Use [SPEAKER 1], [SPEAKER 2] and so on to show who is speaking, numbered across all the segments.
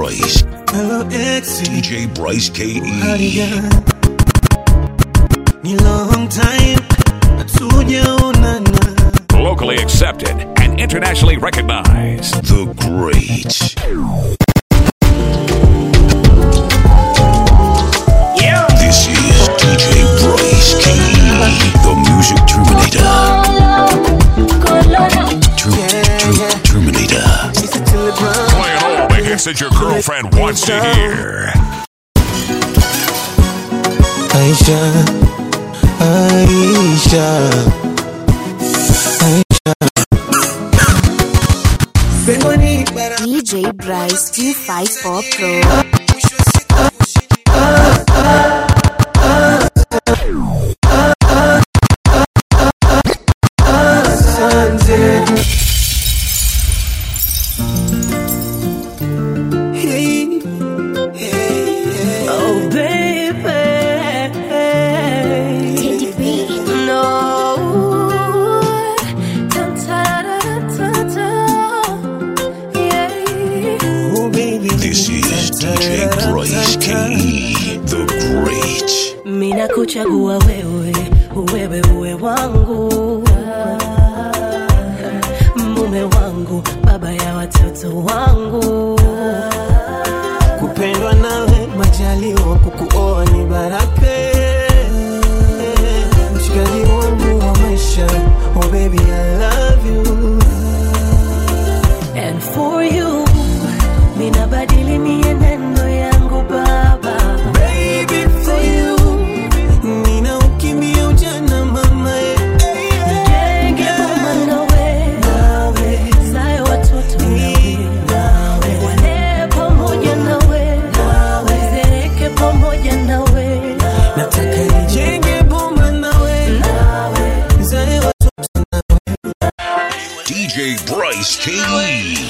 [SPEAKER 1] Bryce.
[SPEAKER 2] Hello Exy,
[SPEAKER 1] DJ Bryce KE.
[SPEAKER 2] howdy gani? Ni long time hatujaonana.
[SPEAKER 3] Locally accepted and internationally recognized.
[SPEAKER 1] The Great. This is DJ Bryce KE. The Music Terminator. Ter- ter- Terminator.
[SPEAKER 2] Mr. Tilly Brown.
[SPEAKER 3] Playing all the hits that your girlfriend wants to hear.
[SPEAKER 2] Aisha, Aisha, Aisha. Pengoni bara
[SPEAKER 4] DJ Bryce 254 Pro.
[SPEAKER 2] Sunset. Hey, hey, oh baby,
[SPEAKER 4] Teddy B.
[SPEAKER 5] No. Dun, ta, da, da, da, da. Yeah.
[SPEAKER 2] oh baby.
[SPEAKER 1] This is DJ Bryce KE. The Great.
[SPEAKER 5] Mina kuchagua wewe, wewe uwe wangu, mume wangu, baba ya watoto wangu.
[SPEAKER 2] Kupendwa nawe majaliwa, kukuoa ni baraka. Mshikaji wangu wa maisha, oh baby I love you.
[SPEAKER 5] And for you, mina badili mienendo yangu baba.
[SPEAKER 2] Baby for you, nina ukimbia ujana mama.
[SPEAKER 5] Nijenge boma nawe, zae watoto nawe, walee pamoja nawe, zereke pamoja nawe,
[SPEAKER 2] Nataka nijenge boma nawe, zae watoto
[SPEAKER 1] DJ Bryce KE.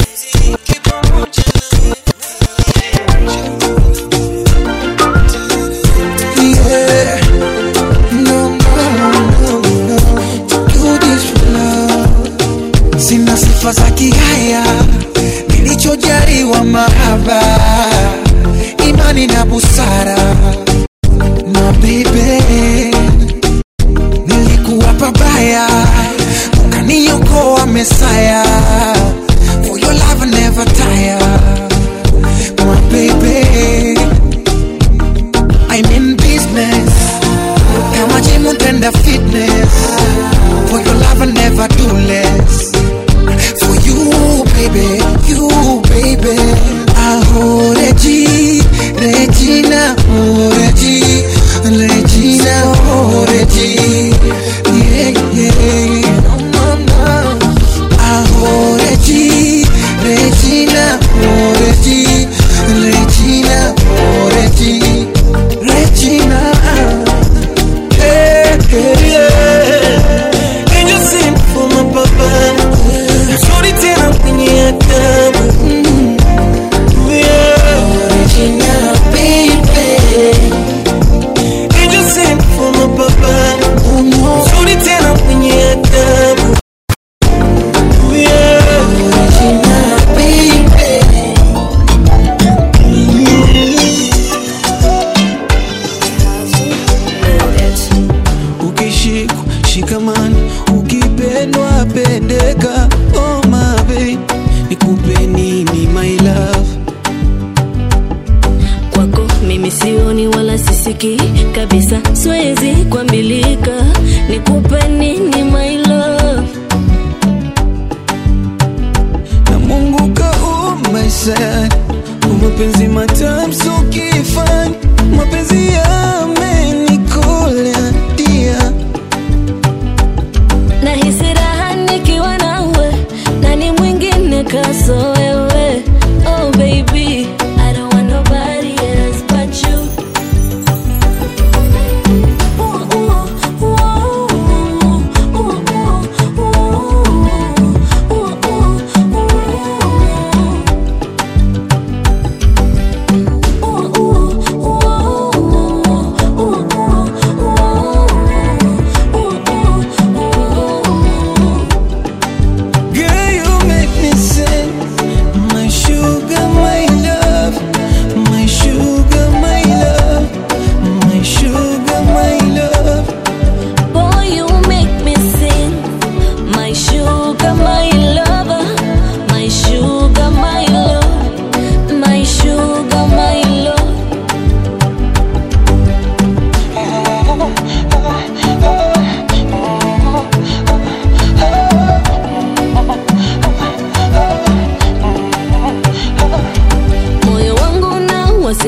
[SPEAKER 6] Yeah. No, no, no, no. Do this for love. Sina sifa za kihaya, nilichojaliwa mahaba, imani na busara. Na baby, nilikuwa pabaya, ukaniokoa Mesaya. For your love I never tire, my baby. I'm in business. Kama gym and fitness. For your love I never do less. For you, baby, you, baby. Aho, Regi, Regina, oh, Regi, Regina, oh, Regi. Yeah, yeah. No, no, no. Aho, Regi, Regina, oh, Regi, Regina, oh, Regi. Regina,
[SPEAKER 2] yeah, yeah, yeah. Angel sing for my papa. Mzuri tena kwenye adabu. Yeah.
[SPEAKER 6] Regina, baby.
[SPEAKER 2] Angel sing for my papa.
[SPEAKER 6] Oh no,
[SPEAKER 2] Mzuri tena kwenye adabu. Yeah.
[SPEAKER 6] Regina, baby.
[SPEAKER 2] Ukishikwa shikamani, ukipendwa pendeka. Oh my babe, nikupe nini my love?
[SPEAKER 5] kwako mimi sioni wala sisikii kabisa, siwezi kuambilika, nikupe nini my love
[SPEAKER 2] na Mungu kaumba sana mapenzi matamu so kifani mapenzi yamenikola dia
[SPEAKER 5] nahisi raha nikiwa nawe, nani mwingine kaso wewe? Oh baby, I don't want nobody else but you. Ooh, ooh, ooh, ooh, ooh, ooh, ooh,
[SPEAKER 2] Girl, you make me sing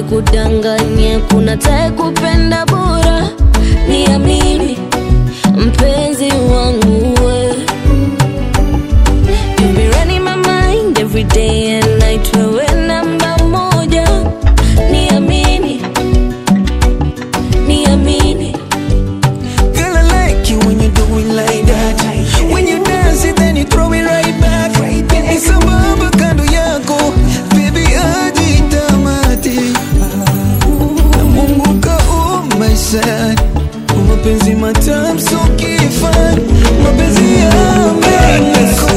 [SPEAKER 5] wasikudanganye kuna tae kupenda bora niamini mpenzi wangu we You be running my mind every day and night wewe namba moja niamini niamini
[SPEAKER 2] Girl, I like you when you do it like that. When you dance it, then you throw it right back. Ni sambamba kando yako, baby hadi tamati. Na Mungu kaumba sana, mapenzi matamu so kifani, mapenzi yameko.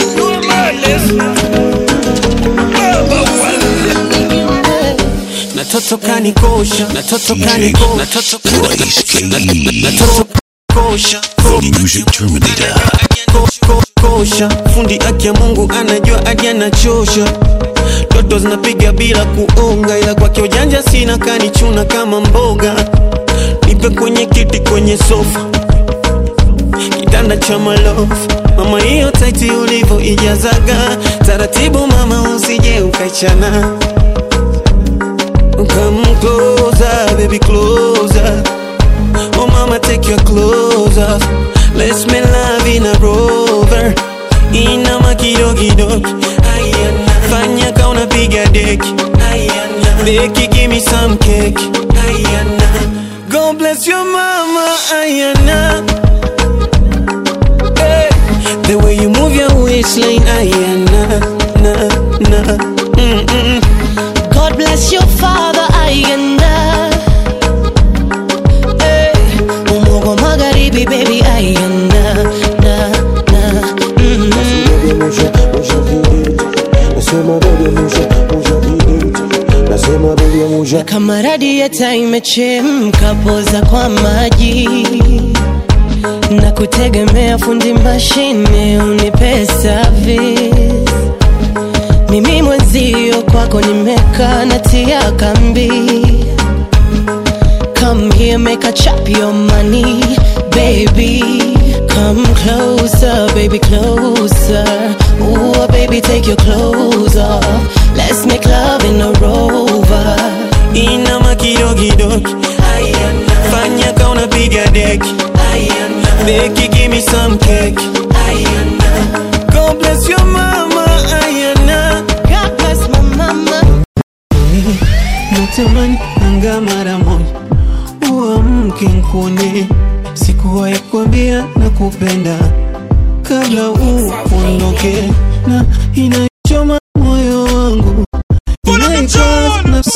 [SPEAKER 2] Na toto kanikosha, na toto kanikosha, na toto
[SPEAKER 1] Bryce KE,
[SPEAKER 2] na toto kosha.
[SPEAKER 1] the music terminator.
[SPEAKER 2] Ko- ko- kosha fundi aki ya mungu anajua aje anachosha toto zinapiga bila kuonga ila kwake ujanja sina kanichuna kama mboga nipe kwenye kiti kwenye sofa kitanda cha malofu mama hiyo taiti ulivyo ijazaga taratibu mama usije ukaichana Come closer, baby, closer. Oh mama take your clothes off Let's make love in a rover Inama kidogo Ayana Fanya ka unapiga deki Ayana Deki give me some cake Ayana God bless your mama Ayana hey. The way you move your waistline Ayana Na na mm -mm.
[SPEAKER 5] God bless your father ayanda hey. umogo magharibi baby ayanda na na mm. kama radieta imechemka poza kwa maji na kutegemea fundi mashine unipe service mimi mwenzio kwako nimekaa natia kambi come here make a chop your money baby come closer baby closer Ooh, baby take your clothes off let's make love in a rover
[SPEAKER 2] Inama kidogo Ayana Fanya ka unapiga deki Ayana Deki give me some cake Ayana God bless your mama Ayana
[SPEAKER 5] God bless my mama
[SPEAKER 2] Natamani anga mara moja uamke nkuone, sikuwahi kuambia na kupenda kabla uondoke, na inaichoma moyo wangu inaikaza nafsi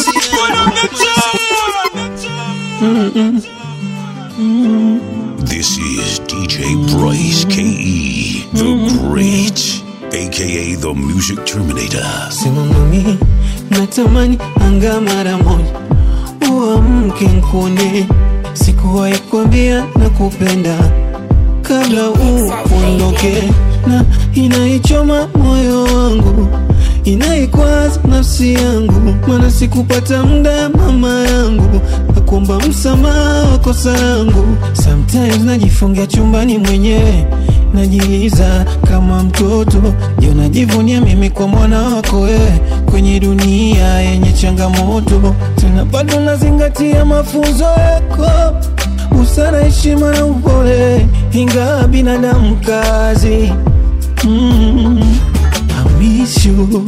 [SPEAKER 1] This is DJ Bryce KE, the Great, aka the Music Terminator.
[SPEAKER 2] sema mami, natamani anga mara moja uamke nkuone, sikuwahi kuambia na kupenda kabla uondoke, na inaichoma moyo wangu inaikwaza nafsi yangu, maana sikupata muda mama yangu na kuomba msamaha wa kosa langu. Sometimes najifungia chumbani mwenyewe najiuliza kama mtoto, je, najivunia mimi kwa mwana wako wewe kwenye dunia yenye changamoto, tena bado nazingatia mafunzo yako, busara, heshima na upole, ingawa binadamu kazi mm. I miss you.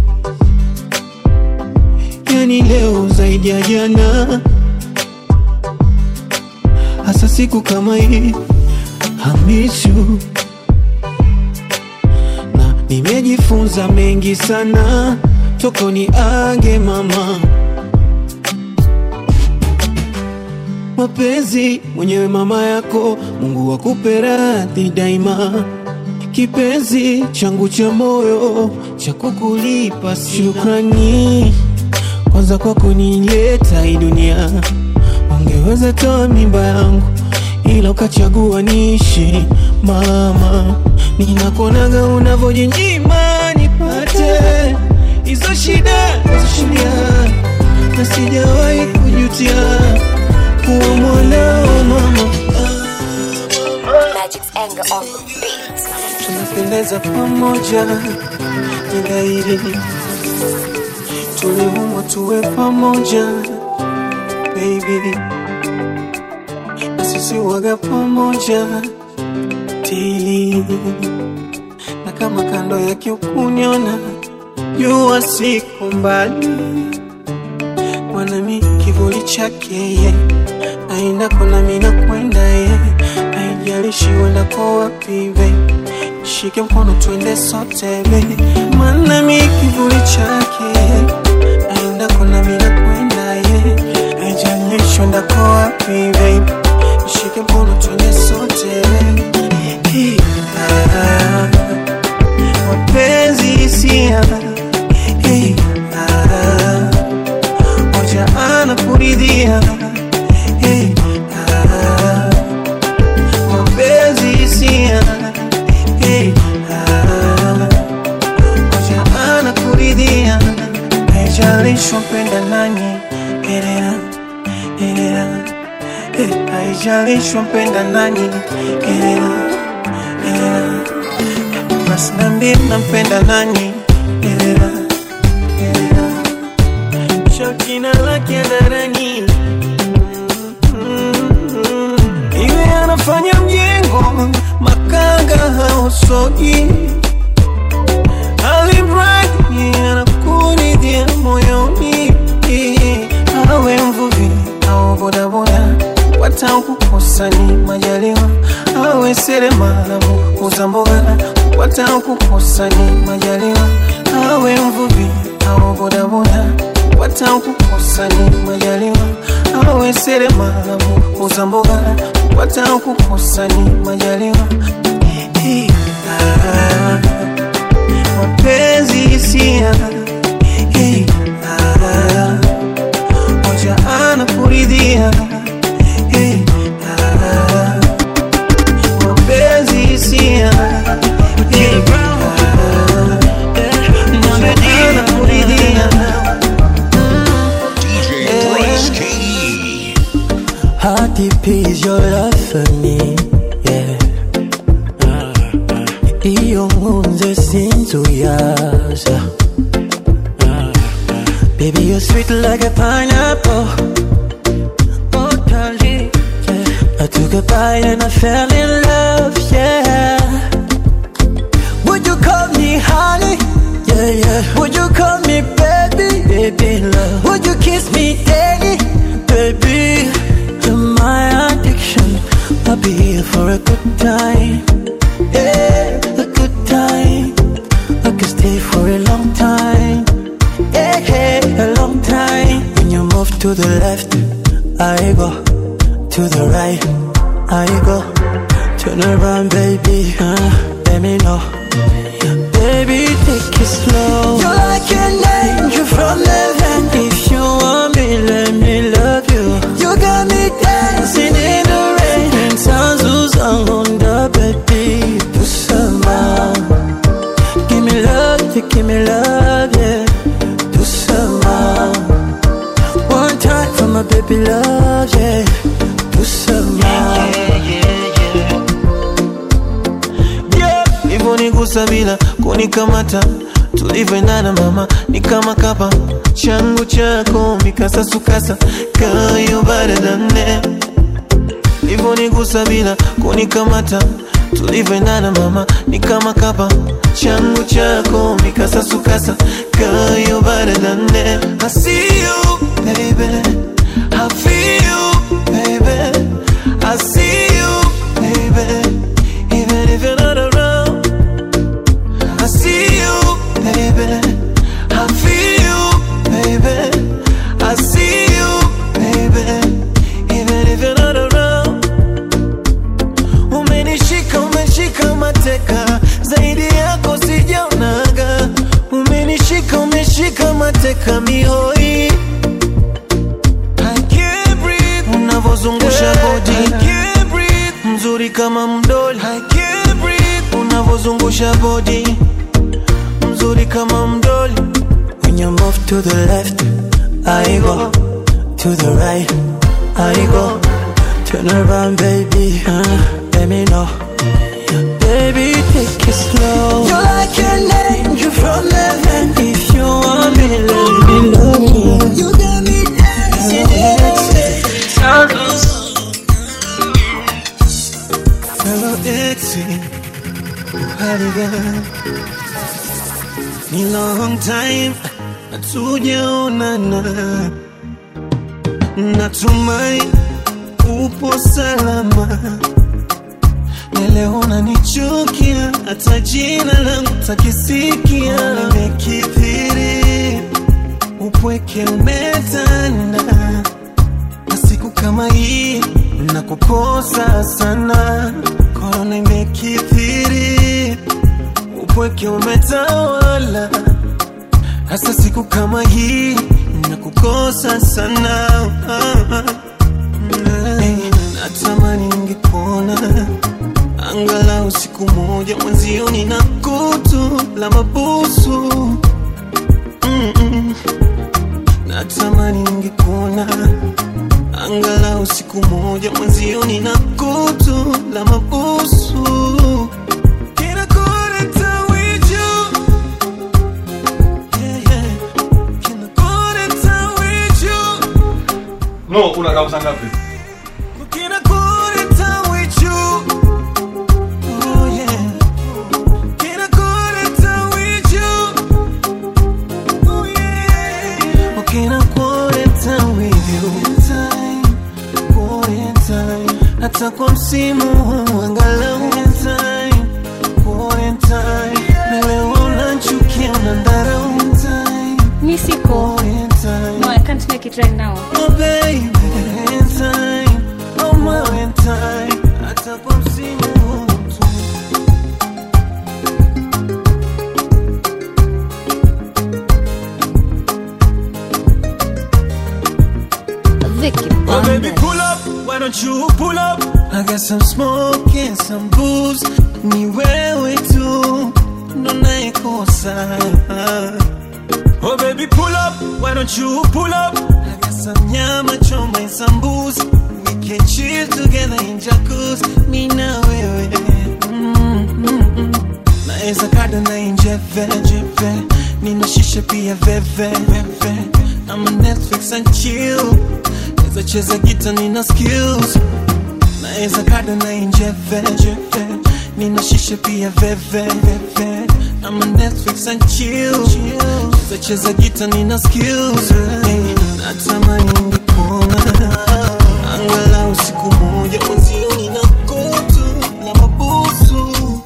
[SPEAKER 2] Yani leo zaidi ya jana, hasa siku kama hii I miss you. Na nimejifunza mengi sana toko ni age mama mapenzi mwenyewe mama yako, Mungu akupe radhi daima kipenzi changu cha moyo cha kukulipa shukrani kwanza kwa kunileta hii dunia. Ungeweza toa mimba yangu, ila ukachagua niishi. Mama, ninakuonaga unavyojinyima nipate hizo shida zoshulia, na sijawahi kujutia kuwa mwanao mama.
[SPEAKER 4] Magic's anger on the beat.
[SPEAKER 2] tunapendeza pamoja, ni dhahiri tuliumbwa tuwe pamoja baby, na sisi waga pamoja tili, na kama kando yake ukuniona, jua siko mbali, mwanami kivuli chake ye aendako nami nakwenda ye, haijalishi uendako wapi baby shike mkono twende sote baby, maana mi kivuli chake aendako nami nakwenda ye, haijalishi uendako wapi baby, shike mkono twende sote Hey, ah, mapenzi hisia Hey, ah, moja anakuridhia Hey, ah, mapenzi hisia Hey, ah, moja anakuridhia haijalishi mpenda nani elea elea Eh, haijalishi mpenda nani elea elea basi nambie nampenda nani elea elea shakina lake darani iwe anafanya mjengo makanga hausogi alimradi anakuridhia moyoni awe mvuvi au bodaboda watakukosa ni majaliwa awe seremala muuza mboga watakukosa ni majaliwa awe mvuvi au bodaboda watakukosa ni majaliwa awe seremala muuza mboga watakukosa ni majaliwa Hey, ah, mapenzi hisia Hey, ah, moja anakuridhia Hey, ah, mapenzi hisia Hey, ah, moja anakuridhia
[SPEAKER 1] DJ Bryce KE.
[SPEAKER 7] How deep is your love for me? Yeah. Iyo nkunze sinzuyaza Baby, you're sweet like a pineapple Oh, darling, yeah. I took a bite and I fell in love, yeah Would you call me honey? Yeah, yeah Would you call me baby? Baby, love Would you kiss me daily? Baby, you're my addiction I'll be here for a good time Yeah, a good time I could stay for a long time Yeah, yeah, a long time When you move to the left I go To the right I go Turn around, baby uh, Let me know Baby, take it slow You're like an angel from heaven If you want me, let me love you You got me dancing in the rain And sounds who's on the baby Do some Give me love, you give me love, yeah Do some One time for my baby love, yeah Do some
[SPEAKER 2] Yeah, hivyo nigusa bila kunikamata tulivyoendana mama ni kama kapa changu chako mikasasukasa kayo baradane hivyo nigusa bila kunikamata tulivyoendana mama ni kama kapa changu chako mikasasukasa kayo baradane I see you baby I feel you baby I see you baby even if you're not around I see you, baby. I feel you, baby. I see you, baby. Even if you're not around. Umenishika, umeshika mateka, zaidi yako sijaonaga. Umenishika, umeshika mateka mihoi. I can't breathe. Unavozungusha body. I can't breathe. Mzuri kama mdoli. I can't breathe. Unavozungusha body mzuri kama mdoli
[SPEAKER 7] When you move to the left, I go to the right, I go. Turn around, baby, uh, let me know. Baby, take it slow. You're like an angel from heaven. If you want me, let me love
[SPEAKER 2] Ni long time hatujaonana, natumai upo salama. Na leo unanichukia, hata jina langu takisikia. Nimekithiri, upweke umetanda, na siku kama hii nakukosa sana. Korona imekithiri, upweke umetawala, hasa siku kama hii nakukosa sana. Hey, natamani ningekuona angalau siku moja mwenzio, nina kutu la mabusu Mm-mm. Natamani ningekuona angalau siku moja mwenzio, nina kutu la mabusu Can I go to town with you? Yeah, yeah. Can I go to town with you?
[SPEAKER 8] No, unakaa saa ngapi?
[SPEAKER 2] Can I go to town with you? Oh yeah. Can I go to town with you? Oh yeah. Oh, can I go to town with you? Time, go in time. Hata kwa msimu huu angalau time, go in time. Na leo unanichukia unanidharau time,
[SPEAKER 9] Mi siko.
[SPEAKER 2] go in time.
[SPEAKER 9] No, I can't make it right now.
[SPEAKER 2] Oh baby, in time, oh my in time, hata kwa msimu huu tu.
[SPEAKER 4] Vicky
[SPEAKER 2] Oh baby,
[SPEAKER 4] Banda.
[SPEAKER 2] pull up, why don't you pull up? I got some smoke and some booze, ni wewe tu ndo naikosa. Oh baby, pull up, why don't you pull up? I got some nyama choma and some booze, we can chill together in jacuzzi, mi na wewe. Mm, mm, mm. Naeza kada na injeve, jeve, nina shisha pia veve, veve. I'm on Netflix and chill Naeza cheza gita nina skills Naeza kada na injeve jeve Nina shisha pia veve veve I'm on Netflix and chill Naeza cheza gita nina skills hey, Natamani ungekuona Angalau siku moja mwenzio nina kutu na mabusu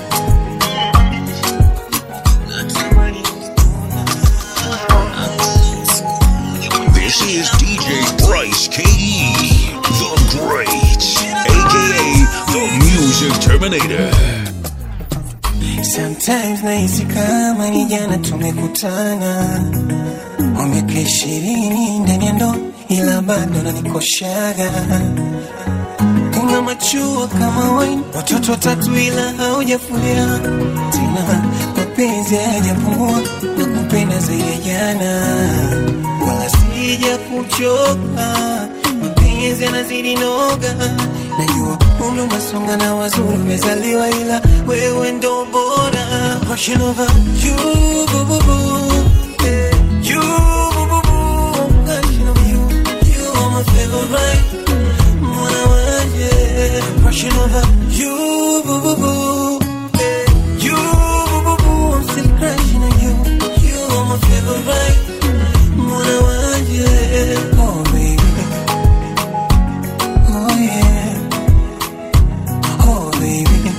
[SPEAKER 2] Natamani ungekuona Angalau siku moja
[SPEAKER 1] This is DJ Bryce KE, the Great, aka the Music Terminator.
[SPEAKER 2] Sometimes nahisi kama ni jana tumekutana, wa miaka ishirini ndani ya ndoa, ila bado nanikoshaga. Una machua kama wine, watoto watatu ila haujafulia tena, mapenzi hayajapungua na kupenda zaidi ya jana, wala sija kuchoka, mapenzi yanazidi noga. Najua umri umesonga na wazuri umezaliwa, ila wewe ndo bora. Passion over you, boo, boo, boo. Eh, you, boo, boo, boo. Passion over you, you are my favorite. Mwana wanje. Passion over you, boo, boo, boo. Eh, you, boo, boo, boo. I'm still crushing on you. You are my favorite. Mwana wanje. Oh baby, oh yeah. Oh baby.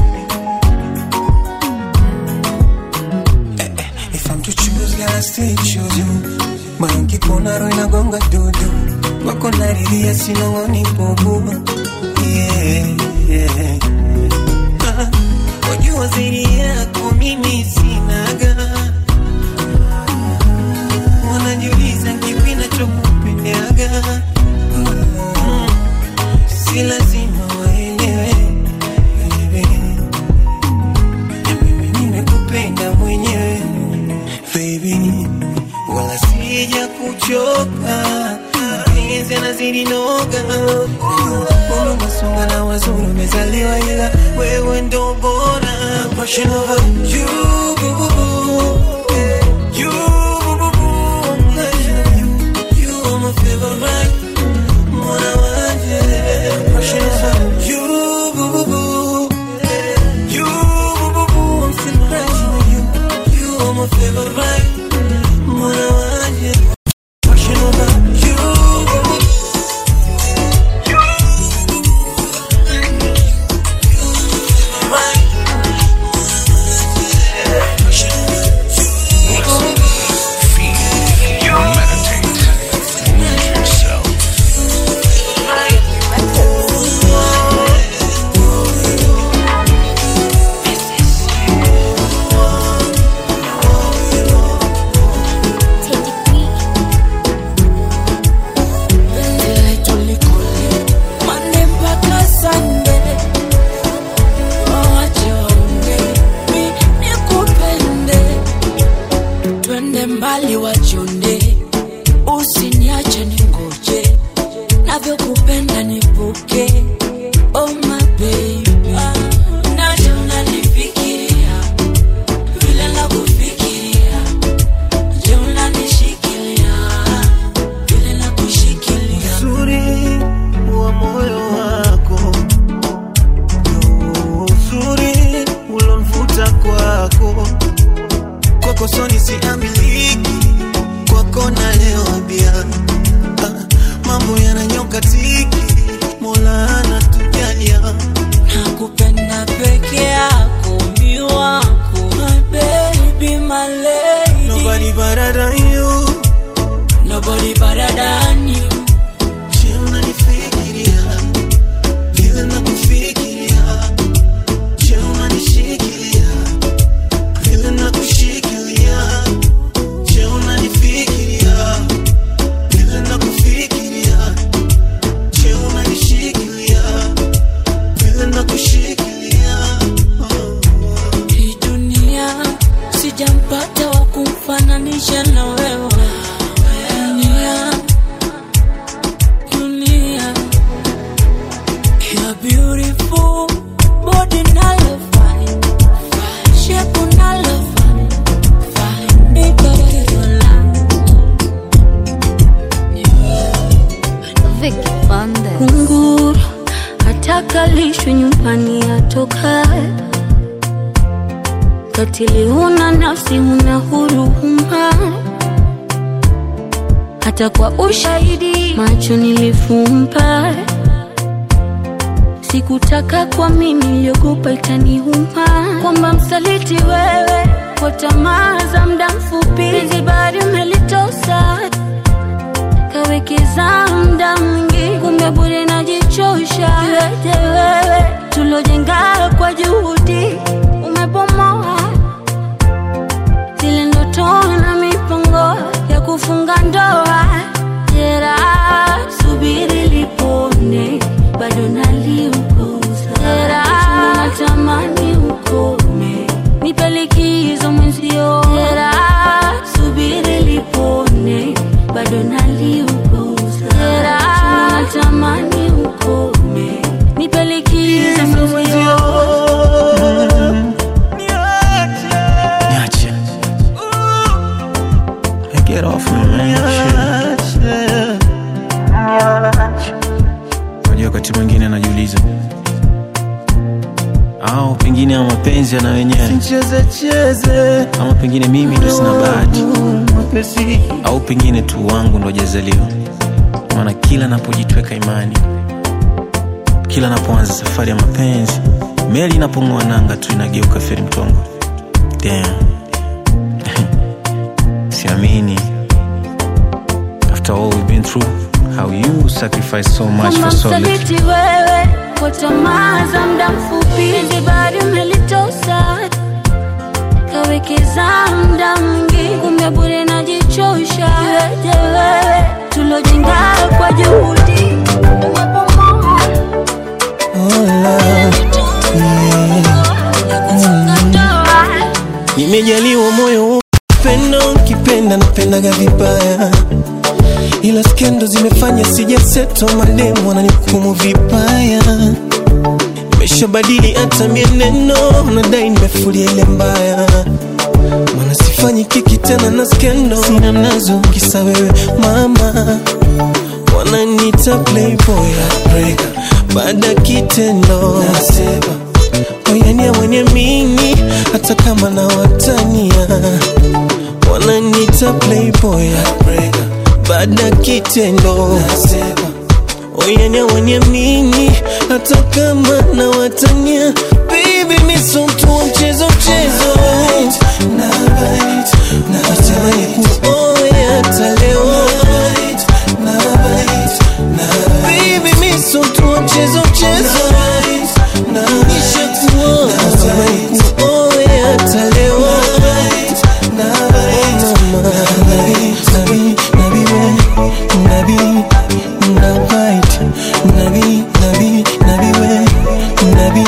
[SPEAKER 2] Eh, eh, If I'm to choose, gotta still choose you. Moyo nkikuona roho inagonga dudu, wako nariria sinong'oni bubu. Yeah, yeah. Ah, Wajua zaidi yako mimi sinaga, wanajiuliza kipi nachokupendaga. Mm, Si lazima waelewe baby. Na mimi nimekupenda mwenyewe baby, wala sija kuchoka, mapenzi yanazidi noga. Najua umesonga na wazuri umezaliwa, ila wewe ndo bora. Passion over you, boo, boo, boo. You, boo, boo, boo. Passion over you, you are my favorite. Mwana wanje. Passion over you, boo, boo, boo. You, boo, boo, boo. I'm still crushing
[SPEAKER 8] chonde usiniache ningoje navyokupenda nipuke oh my baby naje unanifikiria vile nakufikiria je unanishikilia vile nakushikilia
[SPEAKER 2] uzuri wa moyo wako Ndio uzuri ulomvuta kwako kwako soni siamiliki kwako na leo bia ah, mambo yananyoka tiki mola anatujalia
[SPEAKER 8] nakupenda peke yako mi wako my baby my lady
[SPEAKER 2] nobody better than you
[SPEAKER 8] nobody better than you
[SPEAKER 2] Je, unanifikiria vile nakufikiria Je, unanishikilia vile nakushikilia Je, unanifikiria vile nakufikiria Je, unanishikilia vile nakushikilia oh.
[SPEAKER 8] hii dunia sijampata wa kumfananisha na wewe dunia dunia you're beautiful body nalo fine shape nalo fine fine Nikolala.
[SPEAKER 4] Vicky Bande.
[SPEAKER 9] kunguru hatakalishwi nyumbani atokae katili huna nafsi huna huruma hata kwa ushahidi macho nilifumba sikutaka kwa mimi niliogopa itaniuma kwamba msaliti wewe kwa tamaa za mda mfupi penzi bari umelitosa kawekeza mda mwingi kumbe bure najichosha iweje wewe tulojenga kwa juhudi umebomoa zile ndoto na mipango ya kufunga ndoa jera subiri lipone bado naliuguza jera natamani ukome nipe likizo mwenzio jera subiri lipone bado naliuguza jera natamani ukome nipe likizo mwenzio
[SPEAKER 2] Niache. Hey, get off me, man. Shit. Unajua wakati mwingine anajiuliza au pengine ya mapenzi yana wenyewe ama pengine mimi ndo sina bahati au pengine tu wangu ndo jazaliwa maana kila napojitweka imani kila napoanza safari ya mapenzi meli inapong'oa nanga tu inageuka feri mtongo Damn. siamini after all we've been through how you sacrifice so much
[SPEAKER 9] kama
[SPEAKER 2] for so little
[SPEAKER 9] msaliti wewe kwa tamaa za mda mfupi hizi bari umelitosa kawekeza mda mwingi kumbe bure najichosha iweje wewe tulojenga kwa juhudi umepomoa
[SPEAKER 2] nimejaliwa moyo pendo kipenda napendaga vibaya ila skendo zimefanya sijaseto mademu wananihukumu vibaya nimeshabadili hata mieneno nadai nimefulia ile mbaya mana sifanyi kiki tena na skendo sina nazo kisa wewe mama wananita playboy heartbreaker baada ya kitendo nasema oyania mwenye mini hata kama na watania wananita playboy heartbreaker baada ya kitendo nasema oyania mwenye mini hata kama na watania baby miso mtu wa mchezo mchezo natamani kuoya hata leo Baby, mi so mtu wa mchezo mchezo Nishakuoa natamani kuoya hata leo Mama, nabi, nabi, nabi we, nabi, nabite, nabi, nabi, nabi we, nabi,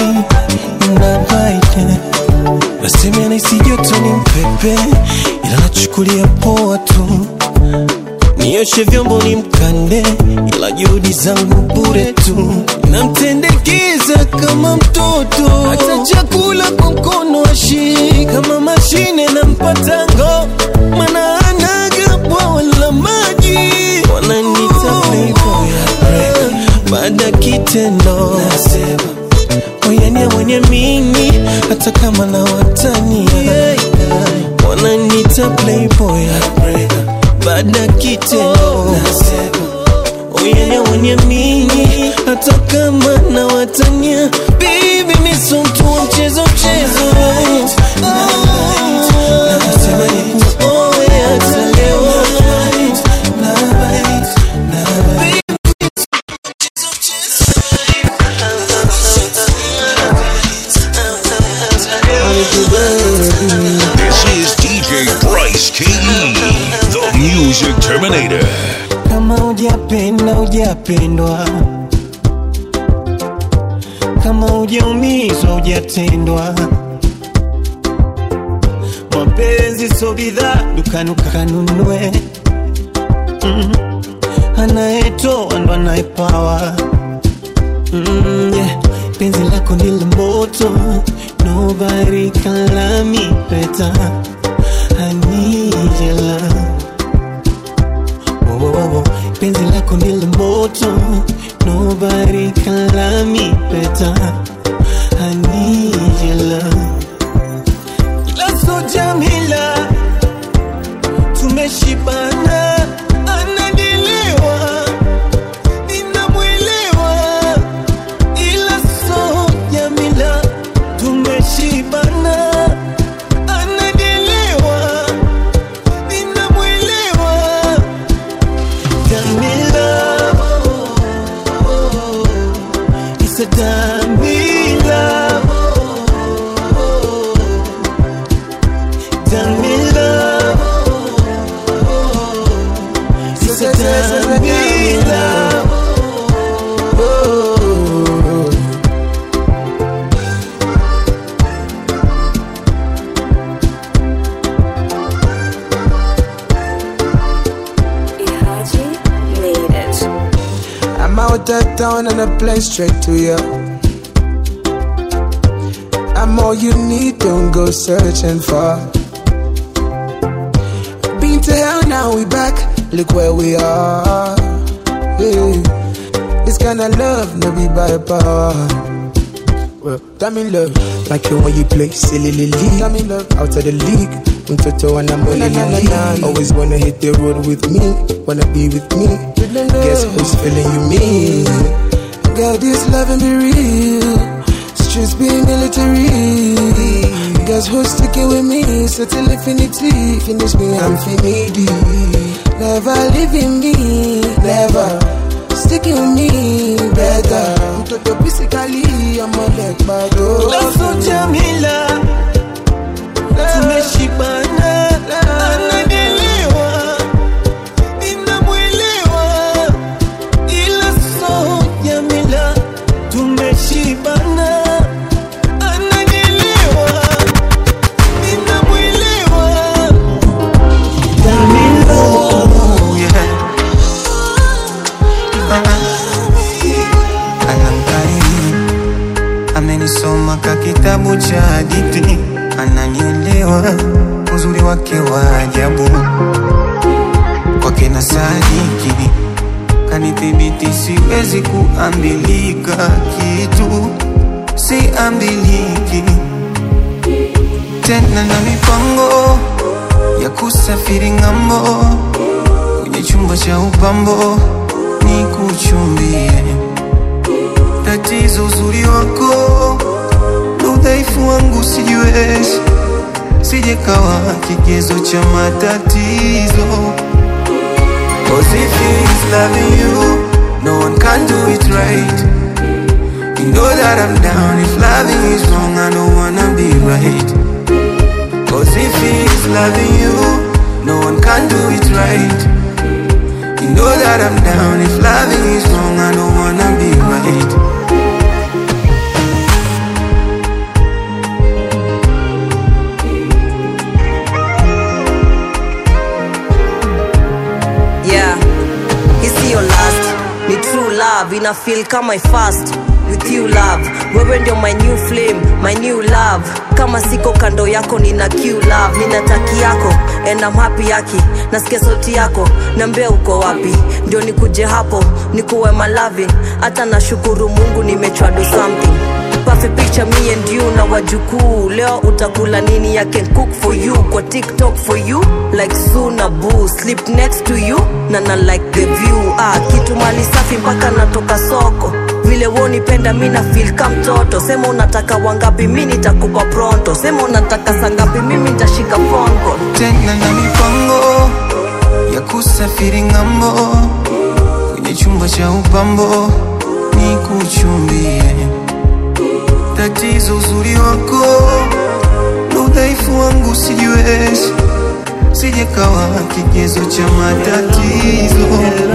[SPEAKER 2] nabite. Nasema nahisi joto ni mpepe, ila nachukulia poa nioshe vyombo ni mkande, ila juhudi zangu bure tu, namtendekeza kama mtoto, hata chakula kwa mkono ashii kama mashine na mpatango, mana anaga bwawa la maji, wananita playboy baada kitendo nasema oyania mwenye mini hata kama na watania wananita playboy baada kitendo nasema oyania mwenye mini hata kama na watania bibi misumtu wa mchezo mchezo nasema nikuoe hata leo
[SPEAKER 1] This is DJ Bryce KE, the Music Terminator.
[SPEAKER 2] kama hujapenda hujapendwa kama hujaumizwa hujatendwa mapenzi so bidhaa dukani ukanunue mm. anayetoa ndo anayepawa mm, yeah. penzi lako ndilo moto nobody can love me better I need your love Whoa, whoa, whoa, whoa. penzi lako ndilo moto nobody can love me better I need your love ila so jamila tumeshibana anadiliwa ninamwelewa ila so jamila tumeshibana anadiliwa ninamwelewa Damila, it's a Damila, Damila, it's a Damila.
[SPEAKER 6] I'm out of town and I play straight to you. I'm all you need, don't go searching for. Been to hell, now we back. Look where we are. Yeah. This kind of love, no be by power. Well, I'm in love, like you when you play silly league. I'm in love, out of the league. Mtoto and I'm only league. Always wanna hit the road with me, wanna be with me. Guess who's feeling you me? Girl, this loving be real. Streets be military. Guess who's sticking with me? So till infinity, finish me, I'm finity. Never leaving me, never sticking with me, better. Mtoto physically, I'm a leg bad.
[SPEAKER 2] ila so jamila tumeshibana anadiliwa ninamwelewa ila so jamila tumeshibana anadiliwa ninamwelewa Jamila, yeah.
[SPEAKER 10] anankariri amenisoma ka kitabu cha hadithi ananielewa uzuri wake wa ajabu kwake na sadiki kanithibiti siwezi kuambilika kitu siambiliki tena na mipango ya kusafiri ng'ambo kwenye chumba cha upambo ni kuchumbie tatizo uzuri wako na udhaifu wangu sijiwezi sijekawa kigezo cha matatizo Cause if he's loving you no one can do it right you know that I'm down if loving is wrong I don't wanna be right Cause if he's loving you no one can do it right you know that I'm down if loving is wrong I don't wanna be right
[SPEAKER 11] yeah love ina feel kama I fast with you love wewe ndio my new flame my new love kama siko kando yako nina q love nina taki yako and I'm happy yaki nasikia sauti yako nambia uko wapi ndio nikuje hapo nikuwe malavin hata nashukuru mungu nimechwa do something perfect picture me and you na wajukuu leo utakula nini I can cook for you kwa tiktok for you like suna boo sleep next to you na na like the view ah, kitu mali safi mpaka natoka soko vile wonipenda mi na feel ka mtoto sema unataka wangapi mi nitakupa pronto sema unataka sangapi mimi nitashika fongo
[SPEAKER 10] tena na mipango ya kusafiri ng'ambo kwenye chumba cha upambo ni kuchumbie tatizo uzuri wako na udhaifu wangu sijiwezi sijekawa kigezo cha matatizo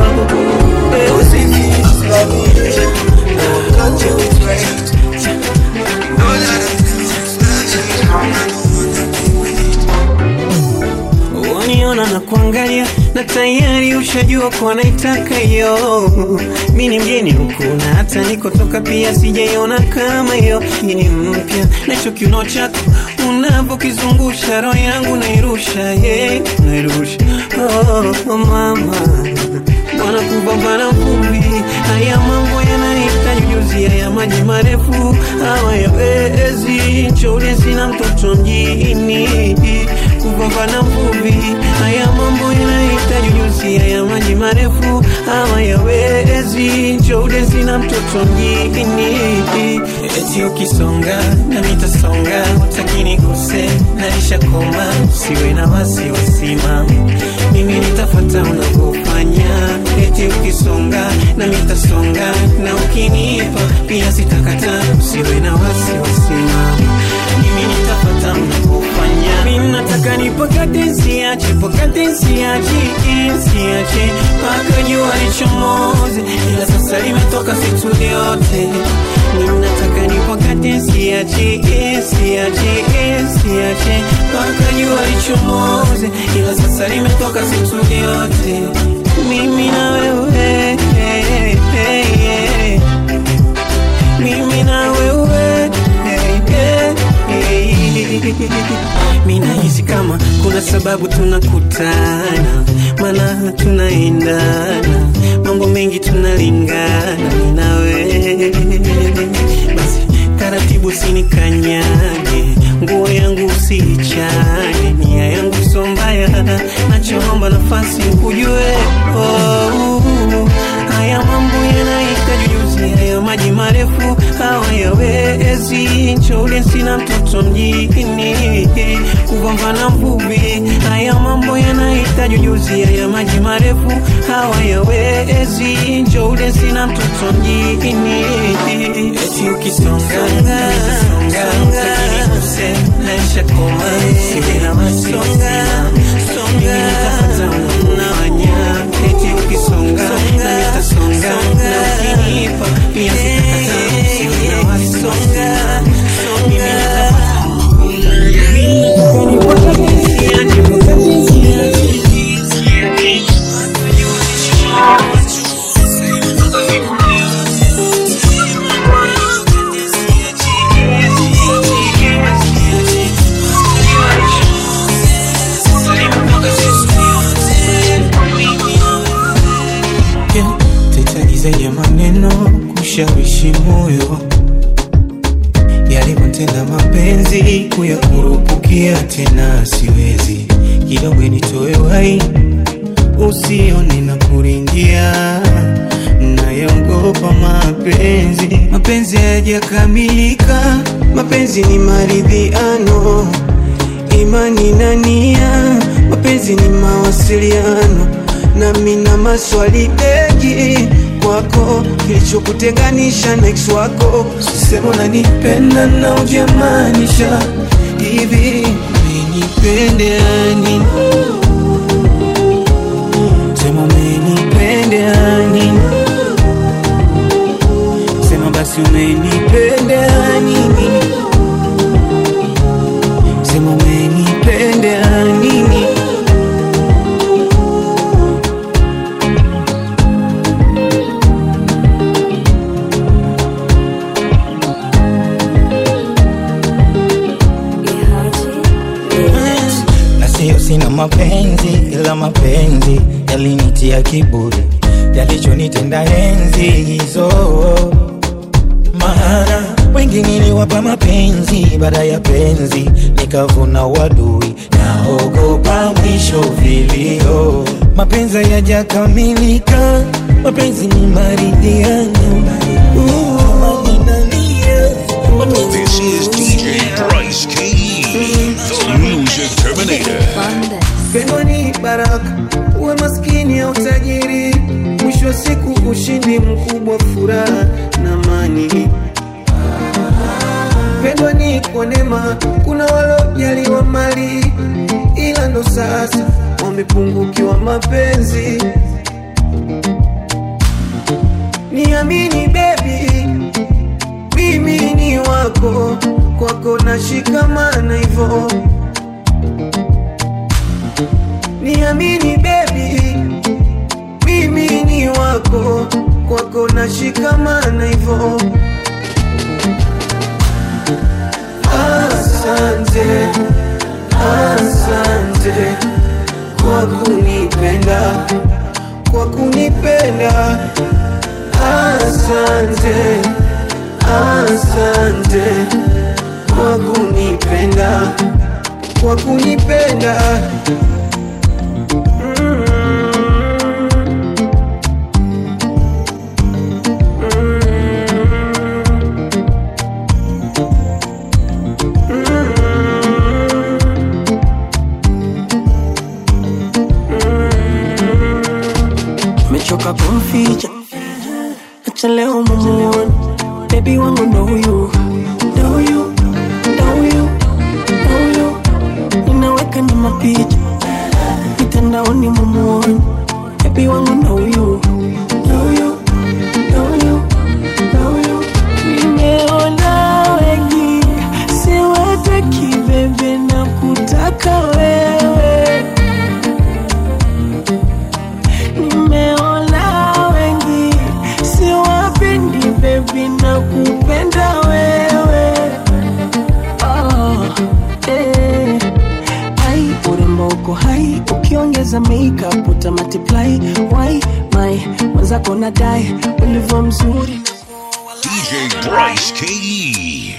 [SPEAKER 2] waniona na kuangalia na tayari ushajua kuwa naitaka hiyo mi ni mgeni huku na hata nikotoka pia sijaiona kama hiyo hii ni mpya nacho kiuno chako unavyokizungusha roho yangu nairusha yeah, nairusha oh, oh, mama bwana kupambana vumbi haya mambo yanahitaji ujuzi haya maji marefu hawayawezi nchole sina mtoto mjini kupambana vumbi haya mambo yanahitaji ujuzi haya maji marefu hawayawezi nchole sina mtoto mjini eti ukisonga na mitasonga utakini kose naisha koma siwe na wasiwasi mama mimi nitafata unavyofanya eti ukisonga na mitasonga na ukinipa pia sitakata usiwe na wasiwasi mama mimi nitafata unavyofanya mimi nataka nipakate siache pakate siache siache mpaka jua lichomoze ila sasa limetoka situ yote mimi nataka nipakate siache siache siache mpaka jua lichomoze ila sasa limetoka situ yote mimi na wewe mimi na wewe mi nahisi kama kuna sababu tunakutana mana tunaendana mambo mengi tunalingana mi na wewe basi taratibu sinikanyage nguo yangu usiichane nia yangu so mbaya nachoomba nafasi kujue oh, haya mambo yanahitaji ujuzi haya maji marefu hawayawezi nchole sina mtoto mjini kugombana mvuvi haya mambo yanahitaji ujuzi haya maji marefu hawayawezi nchole sina mtoto mjini eti ukisonga utakiniuse naisha koma siwe na wasiwasi mimi nitafata unawanya eti ukisonga na nitasonga na ukinipa pia sitakata siwe na wasiwasi mimi nitafata
[SPEAKER 10] Yeah, tahitaji zaidi ya maneno kushawishi moyo yalivyotenda mapenzi kuyakurupukia tena siwezi kidogo nitoe wai usione na kuringia nayaogopa mapenzi mapenzi hayajakamilika mapenzi ni maridhiano imani na nia mapenzi ni mawasiliano nami na maswali mengi kwako kilichokutenganisha na ex wako sema unanipenda na ujamaanisha hivi umenipendea nini sema umenipendea nini sema basi umenipendea nini sema umenipendea nini
[SPEAKER 12] ya mapenzi yalinitia kiburi yalichonitenda enzi hizo maana wengi niliwapa mapenzi baada ya penzi nikavuna wadui naogopa mwisho vilio mapenzi yajakamilika mapenzi ni maridhiano Uh,
[SPEAKER 3] This is DJ Bryce KE, the music terminator.
[SPEAKER 10] Pendo ni baraka, uwe maskini au tajiri, mwisho wa siku ushindi mkubwa, furaha na amani. Pendo ni kwa neema, kuna walojaliwa mali, ila ndo sasa wamepungukiwa mapenzi. Niamini baby, mimi ni wako, kwako nashikamana hivyo Niamini baby, mimi ni wako, kwako nashikamana hivyo. Asante, asante kwa kunipenda, kwa kunipenda. Asante, asante kwa kunipenda, kwa kunipenda.
[SPEAKER 7] mechoka kumficha acha leo mumuone bebi wangu ndo huyu ndo huyu ndo huyu ndo huyu ninaweka ni mapicha mitandaoni mumuone bebi wangu ndo huyu ndo huyu ndo huyu ndo huyu nimeona wengi siwataki bebe na kutaka wewe nimeona wengi siwapendi bebi na kupenda wewe oh, eh. ai urembo uko hai ukiongeza makeup uta multiply why my mwenzako nadai ulivyo mzuri
[SPEAKER 3] DJ Bryce KE.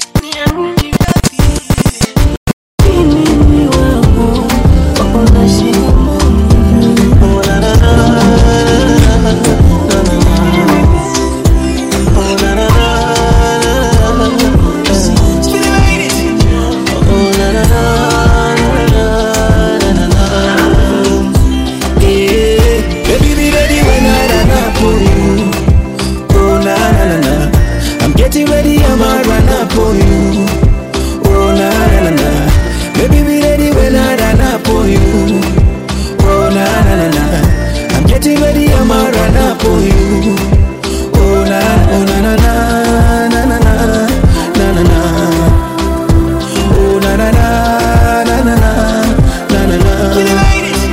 [SPEAKER 12] Baby, be ready when I run up on you. Oh na na na na, I'm getting ready, I'ma run up on you. Oh na na na na, baby, be ready when I run up on you. Oh na na na na, I'm getting ready, I'ma run up on you. Oh na oh na na na na na na na na na. Oh na na na na na na na na na.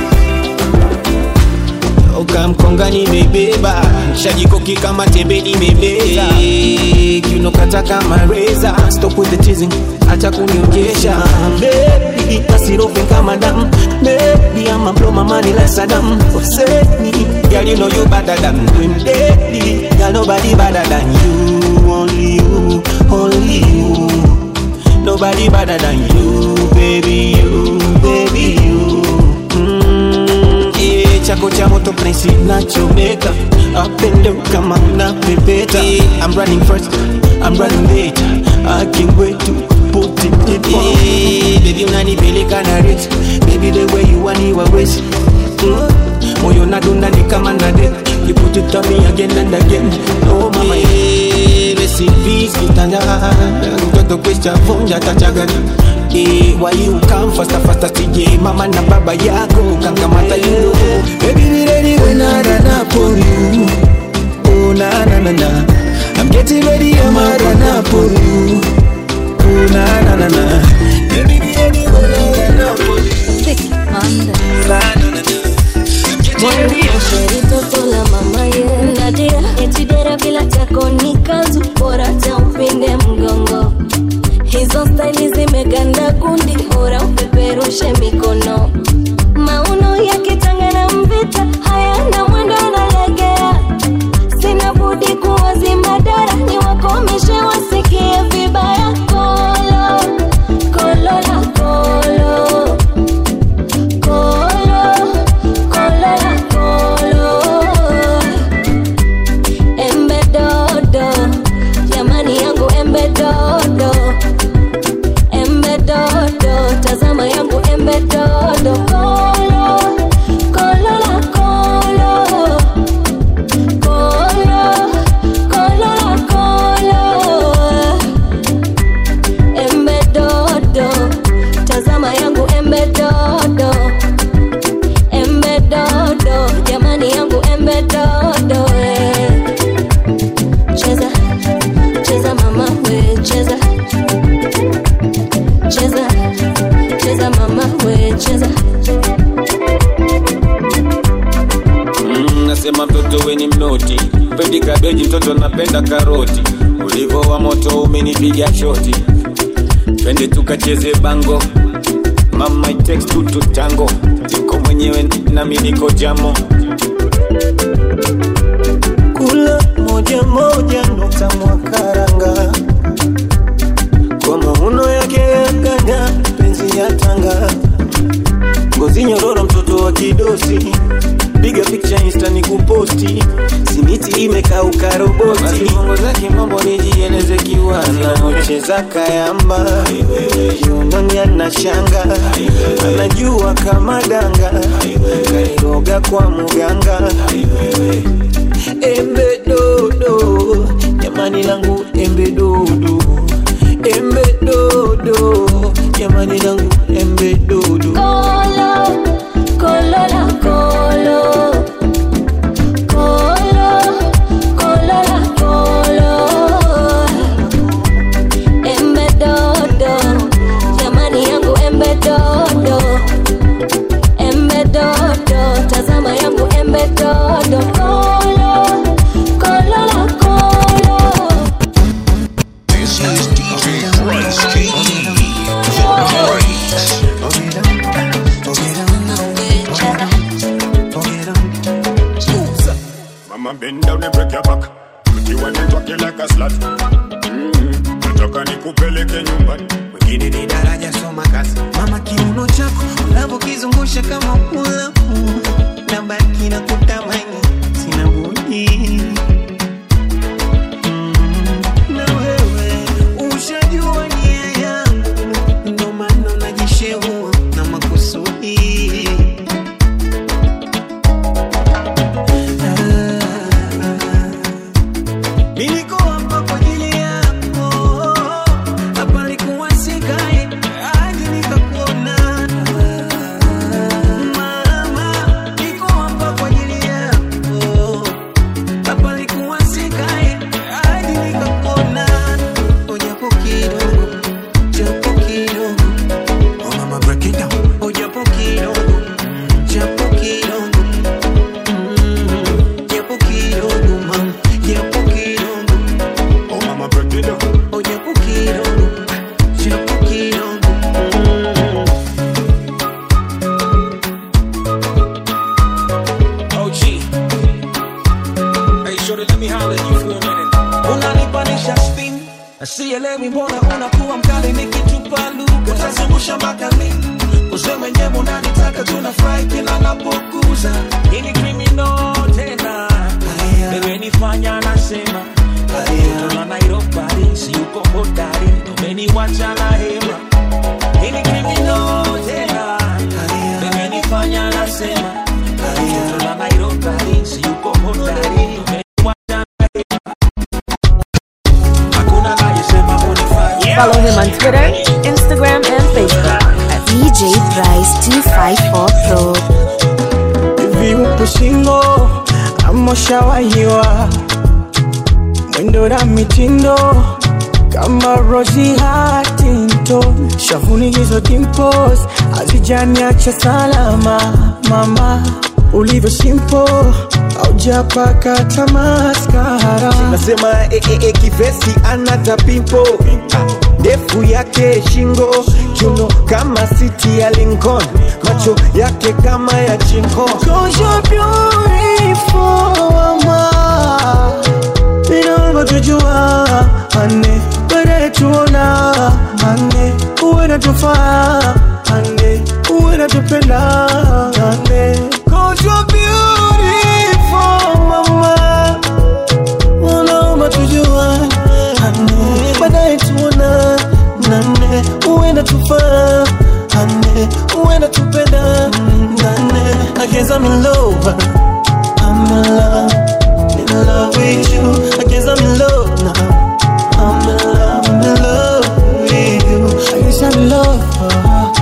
[SPEAKER 2] Toka mkonga nimebeba shajikoki kama tembe nimebeza kiunokata kama reza stop with the teasing acha kunionjesha baby asirofe kama damu baby I'ma blow my money like Saddam Hussein girl you know you better than them daddy girl nobody better than you only you only you nobody better than you baby you baby you mm, yeah, chako cha moto prince nachomeka apendo kama unapepeta yeah, I'm running first I'm running late I can't wait to put it in yeah, baby unanipeleka na rate baby the way you want you always mm, moyo nadunda ni kama nade you put it on me again and again oh mama yeah, recipes kitanda mtoto kwisha vunja tachagani Eh, why you come faster faster sije mama na baba yako kankamata you know
[SPEAKER 12] Baby, be ready when I run up on you. Oh na na na na, I'm getting ready, I'ma run up on you. Oh na na na na, baby, be ready when I run up on you. Na na na na.
[SPEAKER 13] Sheri toto la mama ye Nadia eti dera bila chako ni kazu bora cha upinde mgongo hizo staili zimeganda kundi bora upeperushe mikono mauno yakitangana
[SPEAKER 14] wanasema mtoto weni mnoti pendi kabeji mtoto napenda karoti ulivo wa moto umenipiga shoti twende tukacheze bango mama it takes two to tango niko mwenyewe nami niko jamo
[SPEAKER 2] kula moja moja ndo tamwa karanga kwa mauno yake ya ganya penzi ya tanga ngozi nyororo mtoto wa kidosi piga picha insta ni kuposti simiti imekauka roboti mongo zake mambo nijieleze kiwana ucheza kayamba kiunoni ana shanga anajua kama danga kairoga kwa muganga embe dodo jamani langu embe dodo embe dodo jamani langu embe dodo
[SPEAKER 13] Kolo, kolo la kolo. Kolo, kolo la kolo. Embe dodo, jamani yangu embe dodo. Embe dodo, tazama yangu embe dodo. Kolo, kolo la kolo.
[SPEAKER 3] This is DJ Bryce King, the Breaks.
[SPEAKER 15] Mama bend down and break your back. Pretty one and talk you like a slut. Mm-hmm. Nataka nikupeleke nyumbani.
[SPEAKER 2] wengine ni daraja soma kazi mama kiuno chako unavyokizungusha kama pulapu na baki na kutamani sina budi Mm, na wewe ushajua nia yangu ndo maana najishehua na makusudi Niliko hapa kwa ajili yako, hapa nilikuwa sikai hadi nikakuona. Mama, niko hapa kwa ajili yako, hapa nilikuwa sikai hadi nikakuona. Oh, japo kidogo, japo kidogo. Oh, mama, break it down. Oh, japo kidogo, japo kidogo. Mm, japo kidogo, mama, japo kidogo.
[SPEAKER 15] Oh mama break it down.
[SPEAKER 2] Oh, japo kidogo, japo kidogo. Mm.
[SPEAKER 14] OG. Hey, shorty, let me holler at you for a minute.
[SPEAKER 2] unanipanisha spin sielewi mbona unakuwa mkali nikitupa lugha utazungusha mpaka lini uze mwenyewe unanitaka tunafurahi kila napokuza ini krimino tena wewe nifanya nasema tola nairobari si uko hodari umeniwacha na hema ini krimino tena wewe nifanya nasema tola nairobari si uko hodari umeniwacha na hema hakuna nayesema unifanya
[SPEAKER 4] Follow him on Twitter, Instagram, and Facebook at DJ Bryce254 Pro.
[SPEAKER 6] hivi upo singo ama ushawahiwa mwendo na mitindo kama Rosie Huntington shavuni hizo dimples hazijaniacha salama mama ulivyo simple aujapaka tamaskara
[SPEAKER 2] nasema eh, eh, eh, kivesi anata pimpo ndefu yake shingo kiuno kama siti ya Lincoln macho yake kama ya chinko
[SPEAKER 6] Cause you're beautiful, mama. Inaomba tujua ane baadaye tuona ane uwe natufaa ane uwe natupenda ane Cause you're beautiful, mama. Unaomba tujua ane baadaye tuona nane uwe natufaa ane uwe natupenda nane I guess I'm in love I'm in love in love with you I guess I'm in love now I'm in love I'm in love with you I guess I'm in love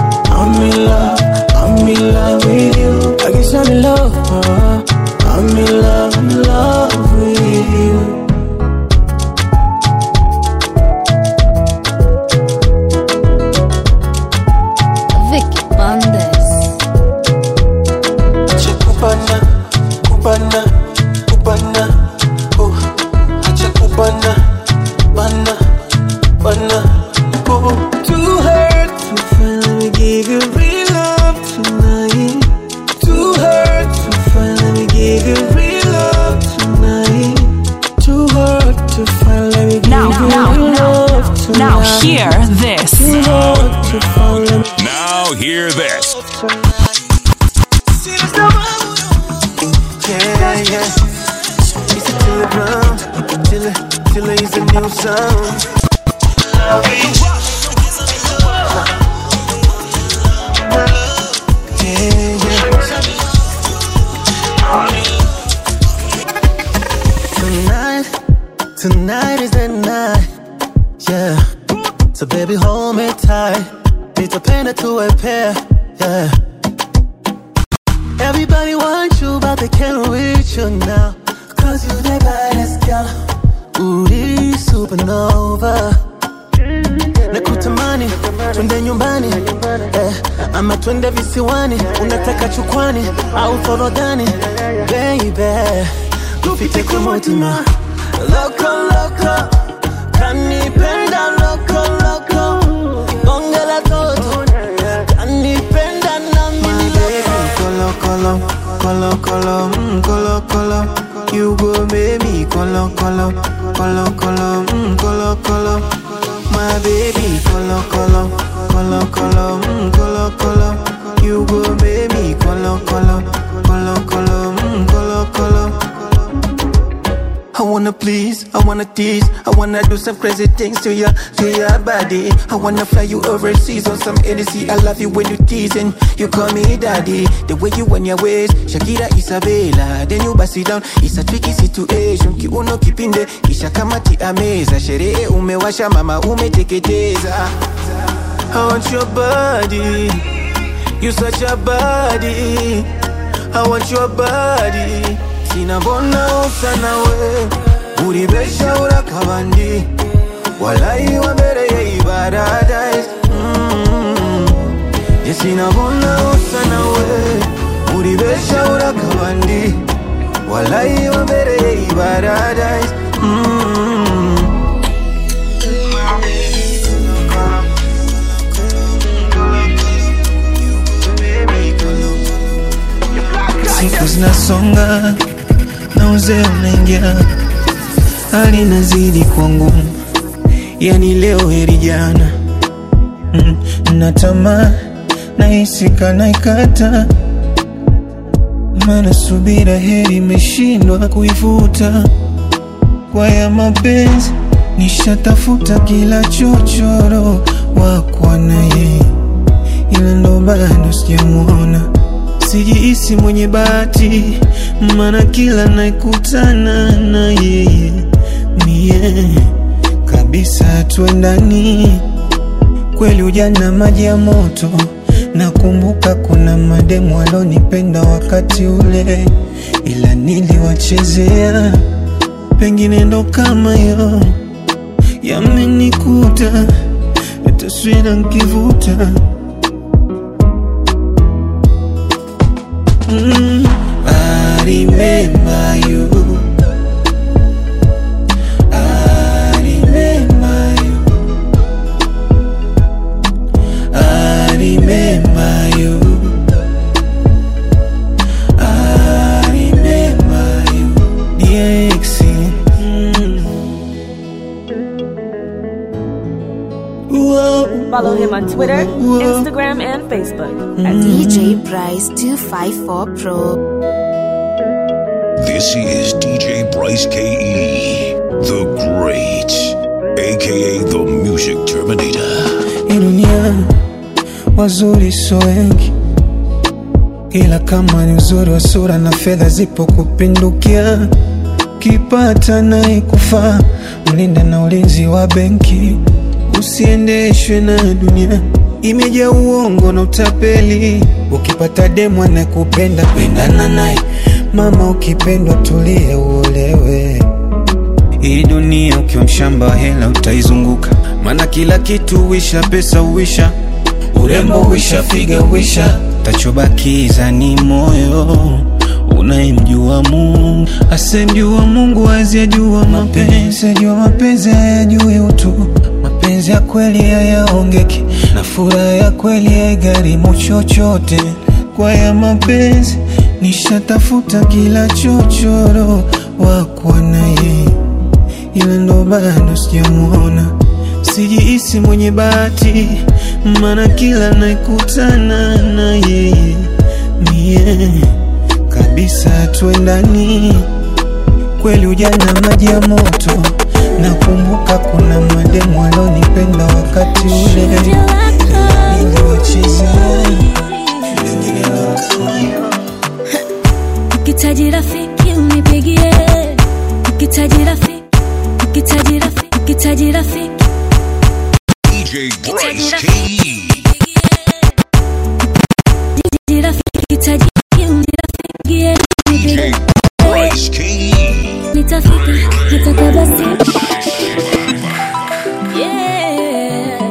[SPEAKER 16] Hear this.
[SPEAKER 3] Now hear this.
[SPEAKER 10] Yeah, yeah. It's a Tilly Brown. Tilly, Tilly is a new sound. Yeah, yeah. Tonight, tonight is the night. Yeah. So baby, hold me tight. Nitapenda tuwe pair. Yeah. Everybody wants you, but they can't reach you now. Cause you the baddest girl. Uri supernova. Nakutamani, twende nyumbani eh, ama twende visiwani, unataka chukwani au forodhani baby, tupite kwa motima loko loko, kanipenda loko loko, bonge la toto, kanipenda na mimi kolo kolo kolo kolo mm, kolo kolo, you go baby kolo kolo kolo kolo mm, kolo kolo. My baby, color, color, color, color, mm, color, color. You go, baby, color, color, color, color, mm, color, color. I wanna please, I wanna tease, I wanna do some crazy things to your, to your body. I wanna fly you overseas on some NC. I love you when you tease and you call me daddy. The way you want your ways, Shakira Isabella. Then you bust it down, it's a tricky situation. Kiuno kipinde, kisha kamati ameza. Sherehe umewasha, mama umeteketeza. I want your body, you such a body. I want your body. sinabona usa nawe uribesha urakabandi walayi wambereye ibaradise mm. je sinabona usa nawe uribesha urakabandi walayi wambereye ibaradise mm. siku zinasonga na uzee unaingia, hali inazidi kuwa ngumu, yani leo heri jana. Mm, na tamaa nahisi kana ikata, maana subira heri imeshindwa kuivuta. Kwa ya mapenzi nishatafuta kila chochoro wakwa naye, ila ndo bado sijamwona sijihisi mwenye bahati, maana kila naikutana na yeye mie kabisa tuendani. Kweli ujana maji ya moto, nakumbuka kuna mademu walonipenda wakati ule, ila niliwachezea. Pengine ndo kama yo yamenikuta, taswira nkivuta Mm, I remember you. I remember you. I remember you. I remember you. DX. Mm. Whoa.
[SPEAKER 4] Follow him on Twitter, Instagram, and Facebook at
[SPEAKER 1] Mm.
[SPEAKER 4] DJ Bryce 254 Pro.
[SPEAKER 3] This is DJ Bryce KE, the Great, aka the Music Terminator.
[SPEAKER 10] Hii dunia wazuri so wengi, ila kama ni uzuri wa sura na fedha zipo kupindukia, kipata naye kufaa, mlinde na ulinzi wa benki, usiendeshwe na dunia imejaa uongo na utapeli. Ukipata demu anayekupenda pendana naye, mama, ukipendwa tulie uolewe. Hii dunia ukiwa mshamba wa hela utaizunguka, maana kila kitu huisha, pesa huisha, urembo huisha, figa huisha, tachobakiza ni moyo unayemjua Mungu. Asemjua Mungu hawezi ajua mapenzi, ajua mapenzi hayajui utu. Mapenzi ya kweli hayaongeki, na furaha ya kweli haigharimu chochote. Kwa ya mapenzi nishatafuta kila chochoro wakwa naye ila ndo bado sijamuona.
[SPEAKER 2] sijihisi mwenye bahati, maana kila naikutana na yeye mie kabisa twendani kweli, ujana maji ya moto. Nakumbuka kuna mademu alonipenda wakati ule niliwacheza
[SPEAKER 9] Ukitaji rafiki unipigie, ukitaji rafiki, ukitaji rafiki, ukitaji rafiki,
[SPEAKER 3] DJ Bryce KE.
[SPEAKER 9] ukitaji rafiki, ukitaji unipigie, unipigie,
[SPEAKER 3] Bryce KE.
[SPEAKER 9] nitafika nataka basi Yeah.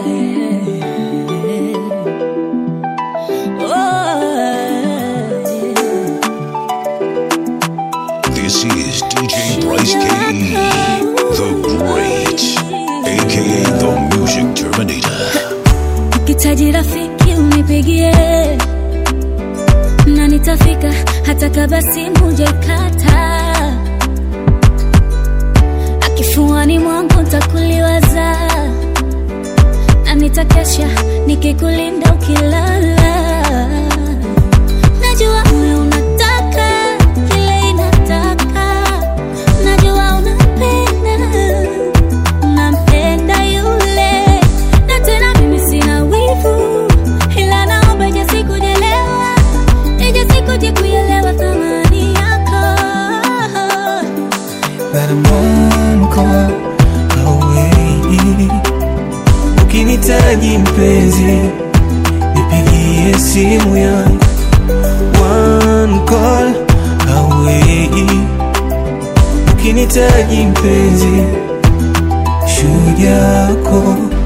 [SPEAKER 3] This is DJ Bryce KE, the Great, aka the Music Terminator.
[SPEAKER 9] ukitaji rafiki unipigie na nitafika hata kama simu jakata akifuani mwangu ntakuliwaza na nitakesha nikikulinda ukilala najua moyo unataka kile inataka najua unapenda nampenda yule na tena mimi sina wivu ila naomba ije sikujelewa ije sikuje kuelewa thamani yako
[SPEAKER 2] that I'm one call away. Ukinitaji mpenzi, nipigie simu yangu one call away. Ukinitaji mpenzi, shujako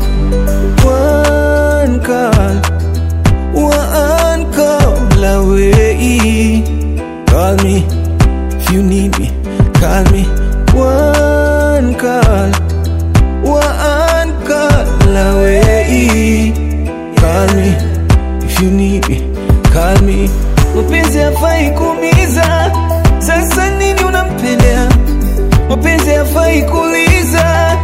[SPEAKER 2] one call, one call away. Call me if you need me, call me one call, one call away. Call me if you need me, call me. Mapenzi hafai kuumiza, sasa nini unampendea? Mapenzi hafai kuuliza,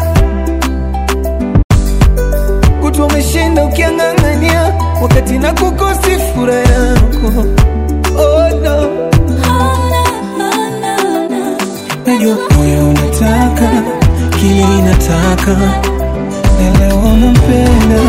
[SPEAKER 2] kutwa umeshinda ukiang'ang'ania, wakati na kukosi furaha yako. Oh no. Najua moyo unataka kile inataka, na leo unampenda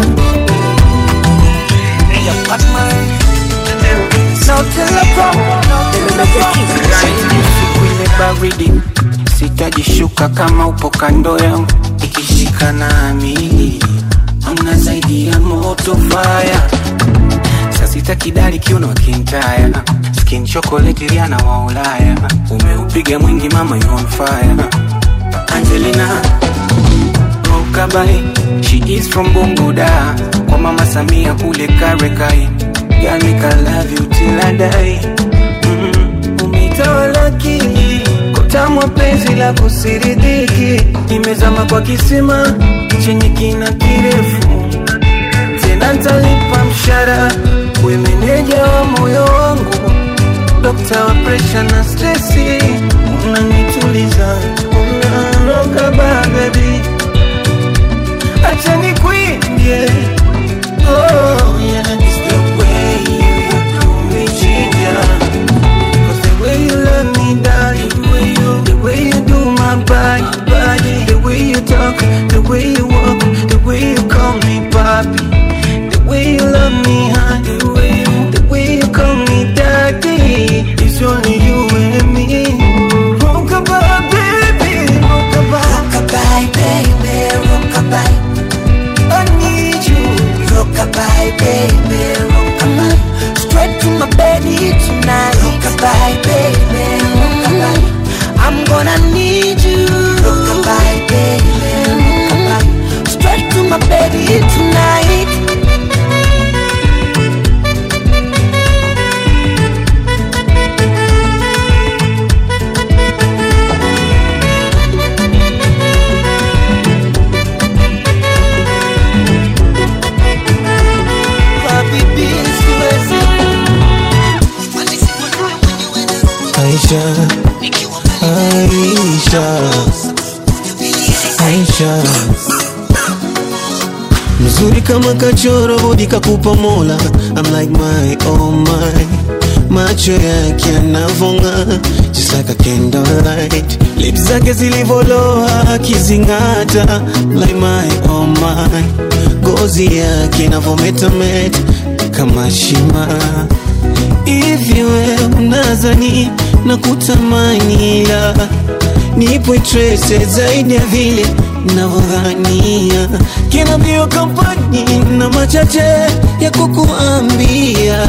[SPEAKER 16] siku ile baridi sitajishuka kama upo kando yangu ikishika nami amna zaidi ya moto faya sasita kidali kiuno kintaya skin chocolate riana wa ulaya umeupiga mwingi mama you on fire angelina Rokabai, she is from Bunguda Kwa mama Samia kule Karekai Girl make I love you till I die mm, Umetawala akili Kotamwa penzi la kusiridiki Nimezama kwa kisima Chenye kina kirefu Tena ntalipa mshara We meneja wa moyo wangu Dokta wa pressure na stressi Unanituliza Unanoka ba baby acha nikuimbie oh, yeah. It's the way you do me, ginger. 'Cause the way you love me, darling, the way you, the way you do my body, body, the way you talk, the way you walk, the way you call me papi, the way you love me, huh? The way you, the way you call me daddy, it's only you and me. Rockabye, baby, rockabye, rockabye, baby, rockabye. I need you. Rockabye, baby, rockabye. Straight to my body tonight. Rockabye, baby, rockabye. I'm gonna need you. Rockabye, baby, rockabye. Straight to my body tonight. Habibi, siwezi
[SPEAKER 2] Aisha, Aisha, Aisha, mzuri kama kachoro bodi kakupa mola I'm like my oh my macho yake yanavonga just like a candlelight lips zake zilivoloa akizingata like my oh my ngozi yake inavometameta kama shima hivi we unazani na kutamani la nipo interese zaidi ya vile navyodhania kina mbio kampani na machache ya kukuambia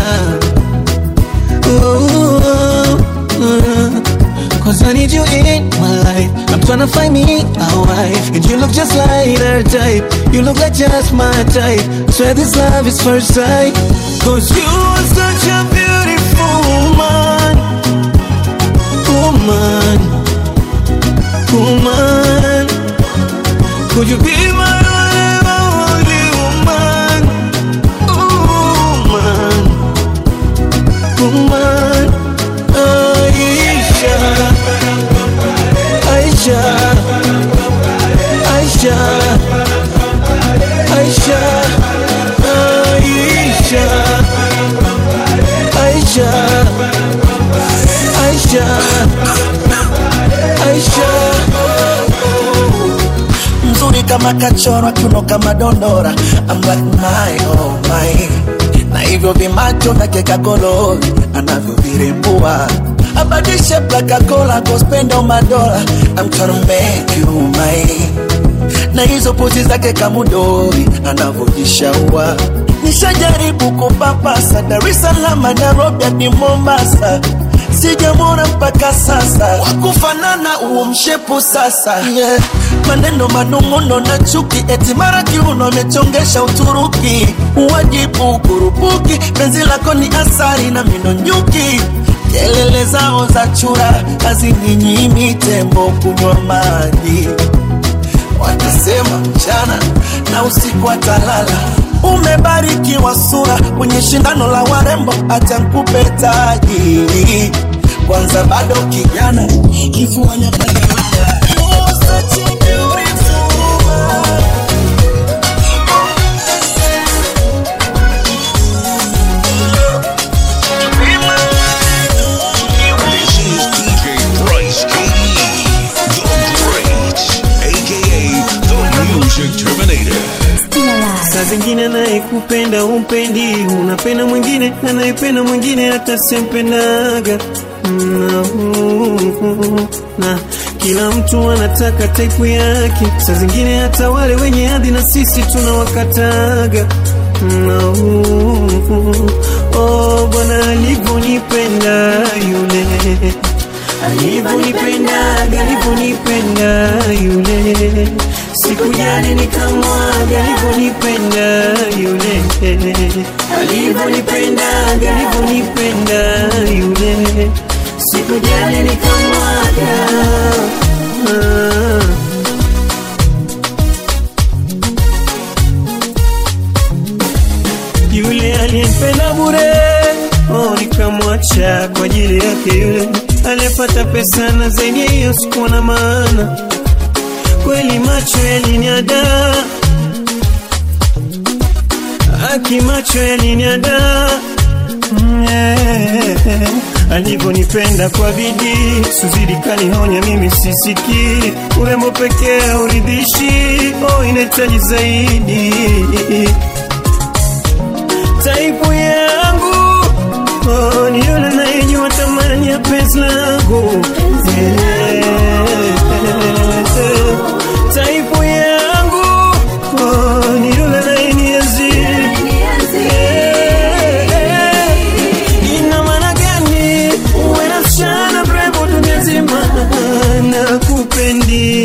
[SPEAKER 2] oh, uh, Cause I need you in my life I'm tryna find me a wife And you look just like her type You look like just my type Swear this love is first sight Cause you are such a beautiful woman Woman Woman Could you be my only woman Woman Woman Aisha Aisha Aisha Aisha Aisha Aisha Aisha Aisha
[SPEAKER 17] mzuri kama kachorwa kiuno kama dondora I'm like my oh my na hivyo vimacho vyake kakolori anavyovirembua abadishe plakakola kospendo madola I'm tryna make you mine na hizo pozi zake kamudori anavyojishaua nishajaribu kupapasa Dar es Salaam Nairobi hadi Mombasa sijamwona mpaka sasa wakufanana uo mshepu sasa yeah. maneno manung'uno na chuki eti mara kiuno amechongesha Uturuki uwajibu kurupuki penzi lako ni asari na mino nyuki kelele zao za chura hazininyimi tembo kunywa maji watasema mchana na usiku atalala umebarikiwa sura kwenye shindano la warembo acha nkupe taji kwanza bado kijana kifuani
[SPEAKER 3] This is DJ Bryce KE, the Great, aka the Music Terminator.
[SPEAKER 2] saa zingine anayekupenda umpendi unapenda mwingine anayependa mwingine hata sempendaga na, na kila mtu anataka taipu yake saa zingine hata wale wenye hadhi na sisi tunawakataga na, oh, bwana alivyonipenda yule alivyonipendaga alivyonipenda yule sikujali nikamwaga alivyonipenda yule alivyonipendaga alivyonipenda yule sikujali nikamwaga ah. yule aliyempenda bure oh, nikamwacha kwa ajili yake yule aliyepata pesa na zaidi ya hiyo sikuwa na maana kweli macho yaliniada aki macho yaliniada Mm, yeah. alivyonipenda kwa bidii suzidi kanihonya mimi sisiki urembo pekee uridhishi oh, inahitaji zaidi taipu yangu oh, ni yule anayejua thamani ya penzi langu Yeah. taipu yangu oh, ni yule anayenienzi Yeah. ina maana gani uwe na msichana mrembo dunia nzima na kupendi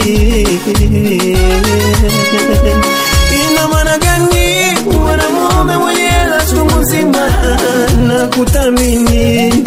[SPEAKER 2] ina maana gani uwe na mume mwenye hela chungu nzima na kuthamini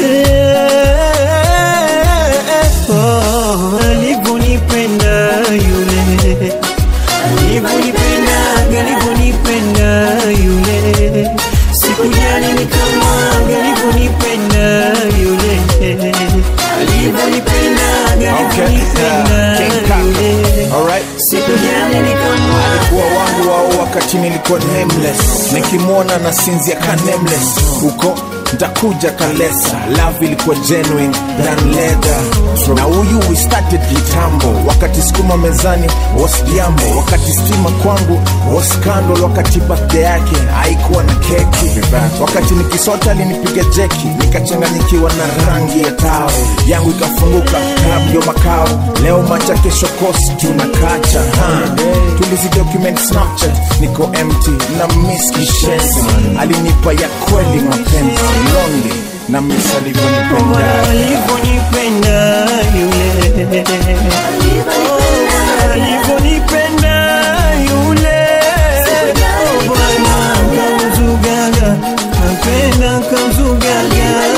[SPEAKER 2] Yeah. Oh, alivyonipenda yule alivyonipendaga alivyonipenda yule sikujali nikamwaga alivyonipenda yule alivyonipendaga alivyonipenda yule sikujali nikamwaga
[SPEAKER 18] alikuwa wangu wao wakati wakati nilikuwa nameless nikimwona na sinzia ka nameless huko ntakuja kalesa love ilikuwa genuine than leather na huyu we started kitambo wakati sukuma mezani was jambo wakati stima kwangu was scandal wakati birthday yake haikuwa na keki wakati nikisota alinipiga jeki nikachanganyikiwa na rangi ya tao yangu ikafunguka club ndio makao leo macha kesho kosi tunakacha ha. tulizi document snapchat niko empty na miss kishenzi alinipa ya kweli mapenzi lonely na miss alivyonipenda
[SPEAKER 7] alivyonipenda yule Oh, alivyonipenda yule Oh, bwana kamzugaga napenda kamzugaga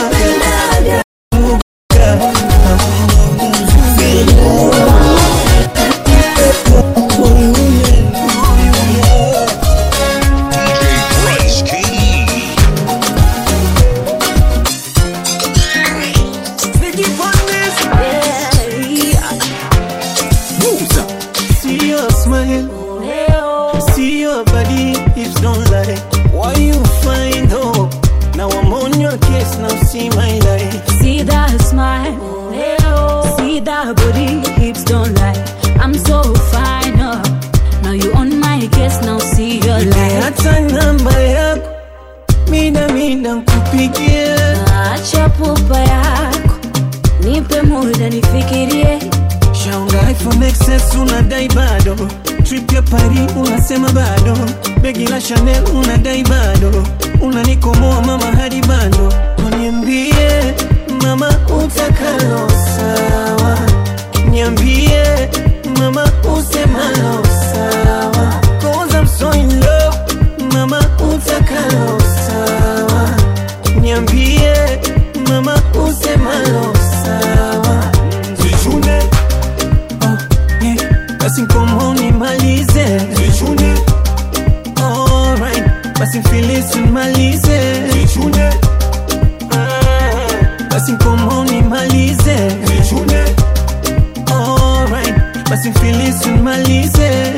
[SPEAKER 3] Bryce KE.
[SPEAKER 7] See your smile, see your body, hips don't lie. Why you find hope? Now I'm on your case, now see my life.
[SPEAKER 9] See that smile, see that body, hips don't lie. I'm so fine, oh. Now you on my case, now see your light.
[SPEAKER 7] hata namba yako mida mida nkupigie
[SPEAKER 9] Acha pupa yako, nipe muda nifikirie.
[SPEAKER 7] shaunga iphone xs unadai bado trip ya pari unasema bado begi la chanel unadai bado unanikomoa mama hadi bando niambie mama utakalo sawa niambie mama usemalo sawa cause I'm so in love mama utakalo sawa niambie mama usemalo sawa zichune basi nkomo nimalize zichune alright basi mfilisi nimalize zichune basi nkomo nimalize zichune alright basi mfilisi nimalize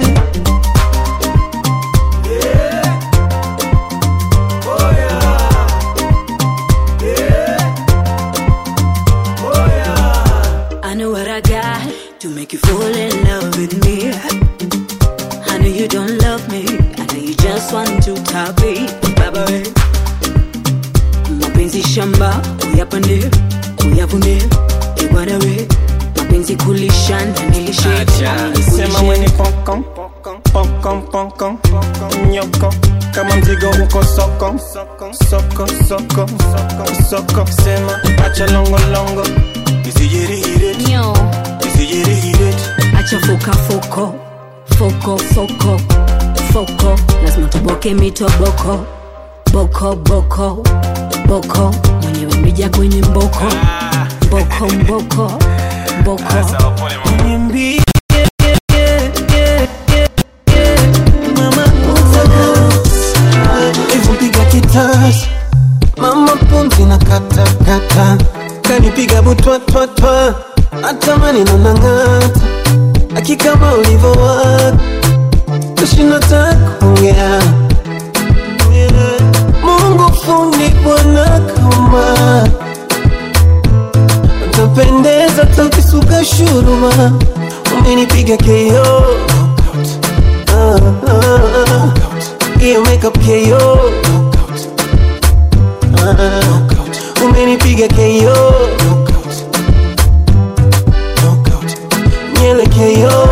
[SPEAKER 9] I know what I got to make you fall in love with me. I know you don't love me, I know you just want to top it. Baba we, mapenzi shamba uyapande uyavune ibwana we, mapenzi kulishana nilishe
[SPEAKER 7] sema mweni pokon pokon pokon nyoko kama mzigo uko soko soko soko soko soko sema acha longo longo isijirihire
[SPEAKER 9] Nyo.
[SPEAKER 7] isijirihire
[SPEAKER 9] acha foka foko foko foko foko lazima tuboke mitoboko boko boko boko mwenyewe mija kwenye mboko mboko mboko mboko
[SPEAKER 7] niambie mama utaka hivyo piga kitasi mama pumzi na kata kata kanipiga butwatwatwa hata maneno nang'ata akikama ulivowaka kushinda takuongea Mungu fundi bwana kama utapendeza takisuka shuruma umenipiga keo Ah, ah, ah. hiyo makeup keo Ah, umenipiga keo nyele keo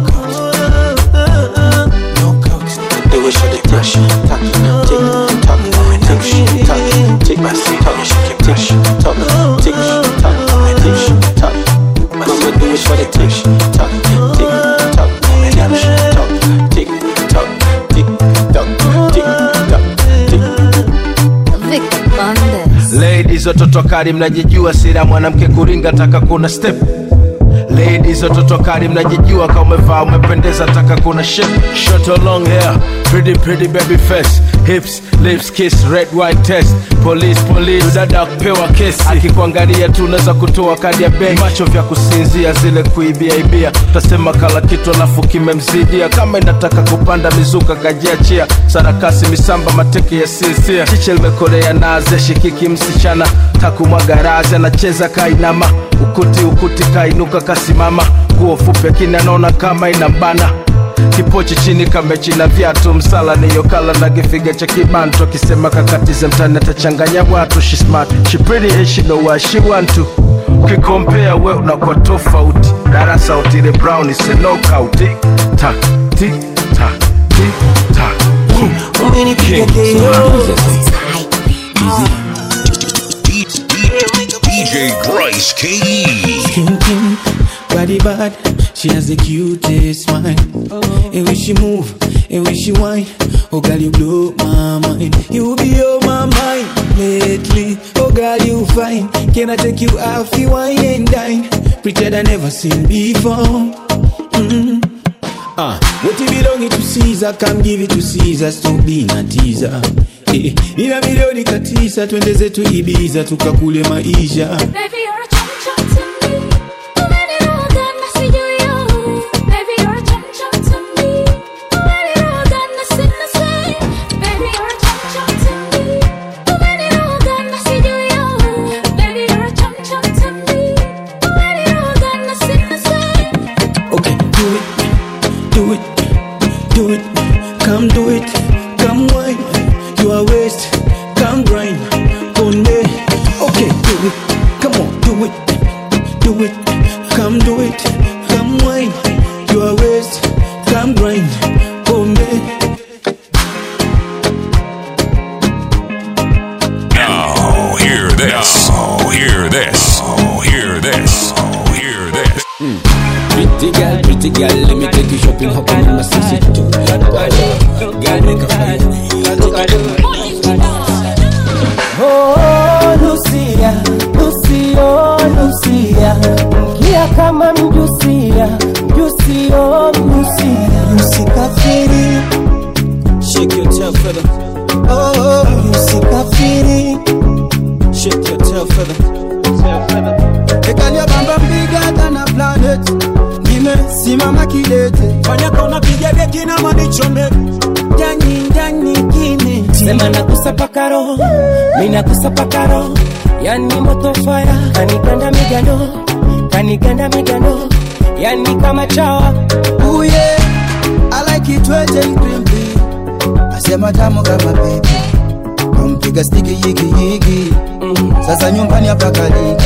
[SPEAKER 19] Do it, shut it, touch, touch, tick, tock, tick, tock, tick, my seat, talk, tick, tock, tick, tock, tick, tock. Mama, do it, shut it, tick, tock, tick, tock, tick, tock, tick, tock, tick, tock, tick, tock, tick.
[SPEAKER 4] Vic Bandes.
[SPEAKER 20] ladies watoto kali mnajijua sira mwanamke kuringa taka kuna step ladies watoto kali mnajijua kama umevaa umependeza taka kuna shit short long hair pretty pretty baby face hips lips kiss red white test police police dada kupewa kesi akikuangalia tu unaweza kutoa kadi ya benki macho vya kusinzia zile kuibia ibia utasema kala kitu alafu kimemzidia kama inataka kupanda mizuka kajiachia sarakasi misamba mateke ya sinzia chiche limekolea naze shikiki msichana takumwaga razi anacheza kainama ukuti ukuti kainuka kasimama nguo fupi akini anaona kama inambana kipochi chini kamechi na viatu msala niyokala na kifiga cha kibantu akisema kakatize mtani atachanganya watu she smart she pretty and she know what she want to ukikompea we unakuwa tofauti darasa utile brown is a knockout Tick, tack, tick, tack, tick, tack.
[SPEAKER 2] Umenipiga
[SPEAKER 20] King.
[SPEAKER 3] DJ Bryce KE.
[SPEAKER 12] Skin pink, body bad, she has the cutest smile. And when she move, and when she whine, oh girl you blow my mind. You be on my mind lately, oh girl you fine. Can I take you out, you wine and dine? Pretend I never seen before. Mm. Ah, what you belong to Caesar, come give it to Caesar, stop being a teaser. Eh, ina milioni katisa, twende zetu Ibiza, tukakule maisha.
[SPEAKER 9] Baby, you're a chum chum to me. Umeniroga na sijui yo. Baby, you're a chum chum to me. Umeniroga na sina say. Baby, you're a chum chum to me. Umeniroga na sijui yo. Baby, you're a chum chum to me. Umeniroga na sina say.
[SPEAKER 12] Okay, do it, do it, do it, come do it, come wine, you are waste, come grind, on me. Okay, do it, come on, do it, do it, come do it, come wine, you are waste, come grind, on me.
[SPEAKER 3] Now hear this. Now hear this. Now hear this. Now hear this.
[SPEAKER 12] Pretty girl, pretty girl, let me take you shopping, hop on my sissy too. Girl, make a fire.
[SPEAKER 21] Oh, Lucia, Lucia, oh, Lucia, mkia kama mjusia, mjusi, oh, mjusia, msikafiri,
[SPEAKER 12] Shake your tail feather,
[SPEAKER 21] oh, msikafiri,
[SPEAKER 12] shake your tail feather.
[SPEAKER 21] ekalia bamba mbiga tana planet, nimesimama kidete,
[SPEAKER 12] Fanya kona piga deki na manichome.
[SPEAKER 21] ndani ndani kine, sema nakusapa roho, mimi nakusapa roho, yani moto fire, kaniganda migando, kaniganda migando, yani kama chawa,
[SPEAKER 6] Ooh yeah, I like it wet and crimpy. Asema tamu kama baby. Kampiga stiki yiki yiki. Sasa nyumbani hapa kaliki.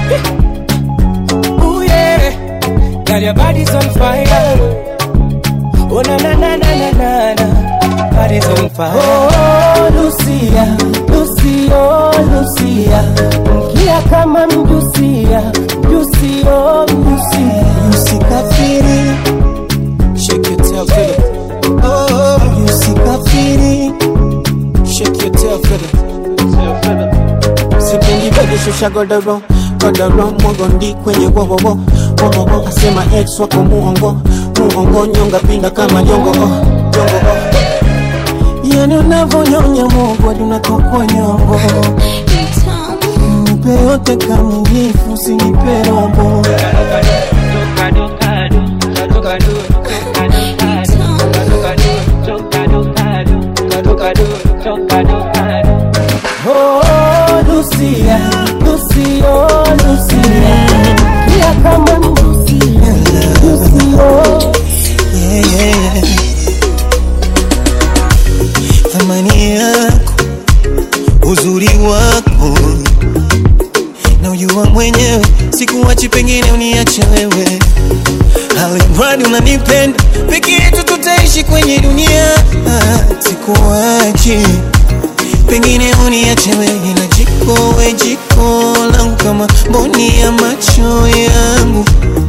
[SPEAKER 21] Ooh yeah, girl your body's on fire. Oh na na na na na na na, body's on fire. Oh Lucia, Lucia, oh Lucia, mkia kama mjusia, mjusi oh mjusia, msikafiri.
[SPEAKER 12] Shake your tail feather.
[SPEAKER 21] Oh, msikafiri.
[SPEAKER 12] Shake your tail feather.
[SPEAKER 2] sipendi bege shusha godoro godoro mwagondi kwenye wowowo wowowo asema ex wako muongo muongo nyonga pinda kama jongo oh, jongo oh. yani unavonyonya mogwa dunatokwa nyongo nipe yote kamilifu sinipe robo
[SPEAKER 21] Oh, Lucia, Lucia, oh, Lucia, mkia kama mjusia, mjusi oh.
[SPEAKER 2] yeah, yeah, yeah. thamani yako uzuri wako na ujua mwenyewe sikuwachi pengine uniache wewe alimradi unanipenda peke yetu tutaishi kwenye dunia Ah, sikuwachi pengine uniache wewe na jiko we jiko langu kama mboni ya macho yangu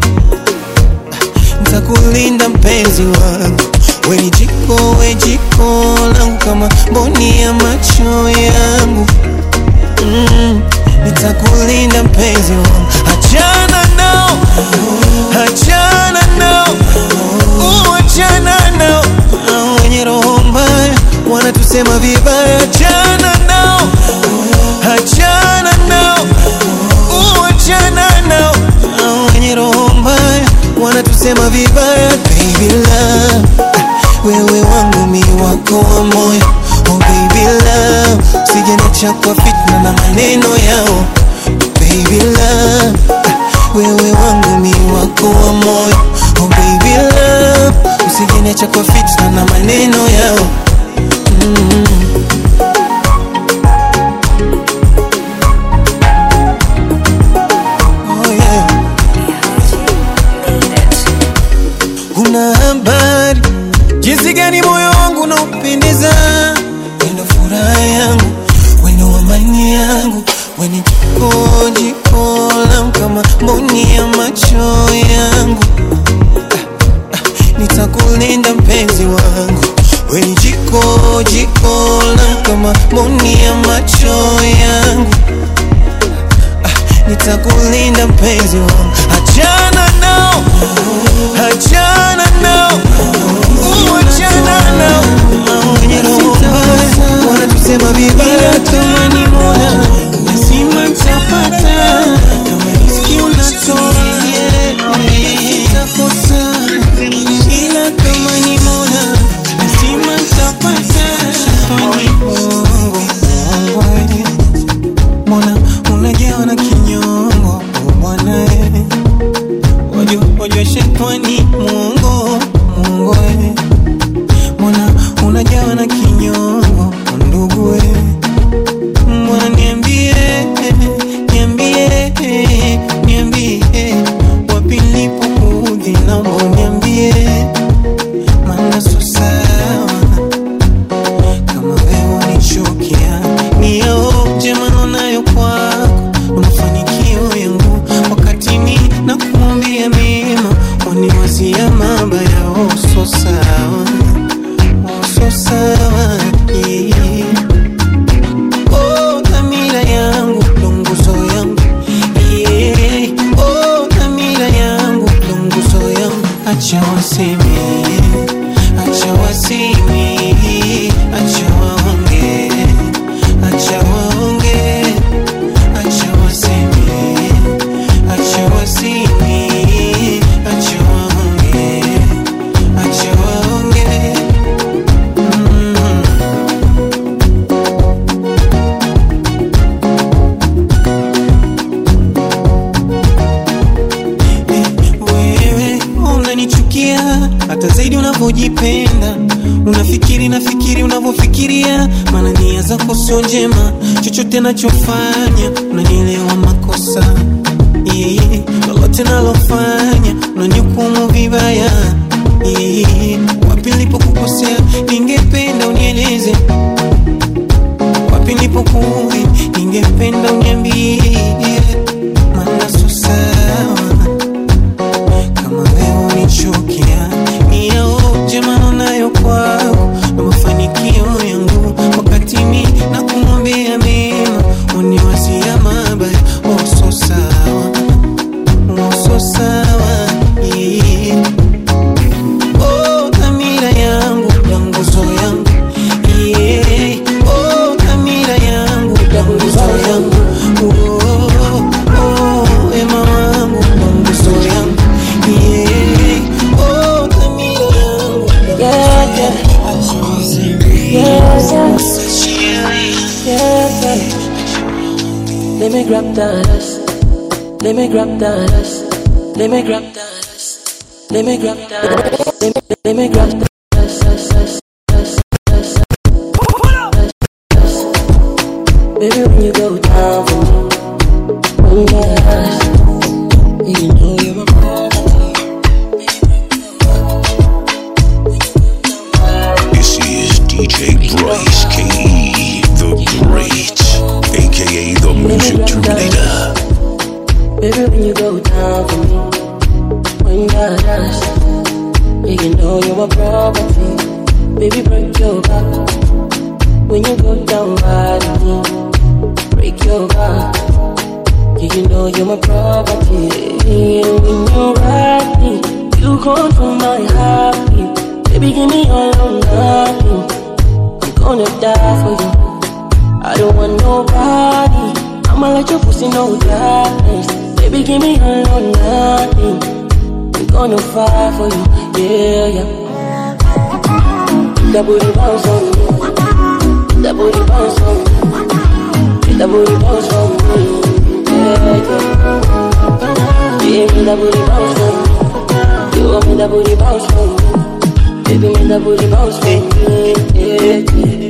[SPEAKER 2] ntakulinda mpenzi wangu we ni jiko we jiko langu kama mboni ya macho yangu mm, nitakulinda mpenzi wangu achana nao wanatusema vibaya, achana nao, achana nao, uachana nao, hao wenye roho mbaya wanatusema vibaya. Baby love, wewe wangu mi wako wa moyo, oh baby love, usijeniacha kwa fitna na maneno yao. Baby love, wewe wangu mi wako wa moyo, oh baby love, usijeniacha kwa fitna na maneno yao. Mm. Oh yeah. Una habari jinsi gani moyo wangu unaupendeza, wendo furaha yangu, wendo amani yangu, weni jiko jiko langu kama mboni ya macho yangu. Ah, ah, Nitakulinda mpenzi wangu, weni jiko jiko langu kama mboni ya macho yangu. Ah, Nitakulinda mpenzi wangu, achana nao, achana nao, uachana nao, Hao wenye roho mbaya wanatusema vibaya, kama ni mola lazima nitapata, kama riziki unatoa sitakosa, ila kama ni mola lazima nitapata. Fanye Mungu, Mungu, Mbona unajawa na kinyongo oh bwana eh. Wajua wajua shetani Mungu Mungu eh. Mbona unajawa na kinyongo oh ndugu eh. Mbona niambie niambie niambie wapi nilipokuudhi naomba niambie maana sio sawa kama wewe unichukia ni yao njema nayo kwako na mafanikio yangu wakati ni na kuambia mema waniwazia mabaya oh so sawa oh so sawa yeah. oh dhamira yangu ndo nguzo yangu yeah. oh dhamira yangu ndo nguzo yangu acha waseme acha waseme acha waonge acha waonge acha waseme acha waseme acha waonge acha waonge mm. wewe unanichukia hata zaidi unavyojipenda unafikiri nafikiri unavyofikiria maana nia zako sio njema chochote nachofanya unanielewa makosa yeah. lolote nalofanya unanihukumu vibaya yeah. wapi nilipokukosea ningependa unieleze wapi nilipokuudhi ningependa uniambie maana sio sawa kama wewe unichukia ni yao njema nayo kwako na mafanikio yangu wakati mi na kumwambia mema uniwazia mabaya oh so sawa oh so sawa yeah. oh dhamira yangu ya nguzo yangu yeah. oh dhamira yangu ya nguzo yangu oh, oh, ema wangu ya nguzo yangu yeah. oh dhamira yangu
[SPEAKER 21] Yeah, yeah. Yeah, yeah. Yeah, yeah. Let me grab that ass. Let me grab that ass. Let me grab that ass. Let me grab that ass. Let me, let me grab that ass. ass, ass, ass, ass, ass, ass. Baby, when you go down for me, when you get ass, you know you're my
[SPEAKER 3] This is DJ Bryce KE, the Great, aka the Music Terminator.
[SPEAKER 21] Baby, when you go down for me, when you got us, yeah, you know you're my property. Baby, break your back. When you go down right on me, break your back. Yeah, you know you're my property. And when you ride me, you control my heartbeat. Baby, give me all or nothing. I'm gonna die for you. I don't want nobody. I'ma let your pussy know darkness. Baby, give me all or nothing. I'm gonna fight for you, yeah, yeah. That booty bounce on me. That booty bounce on me. That booty bounce on me, yeah, yeah. Yeah, me that booty bounce on me. You want me that booty bounce on me. Baby, me that booty bounce on me, yeah, yeah.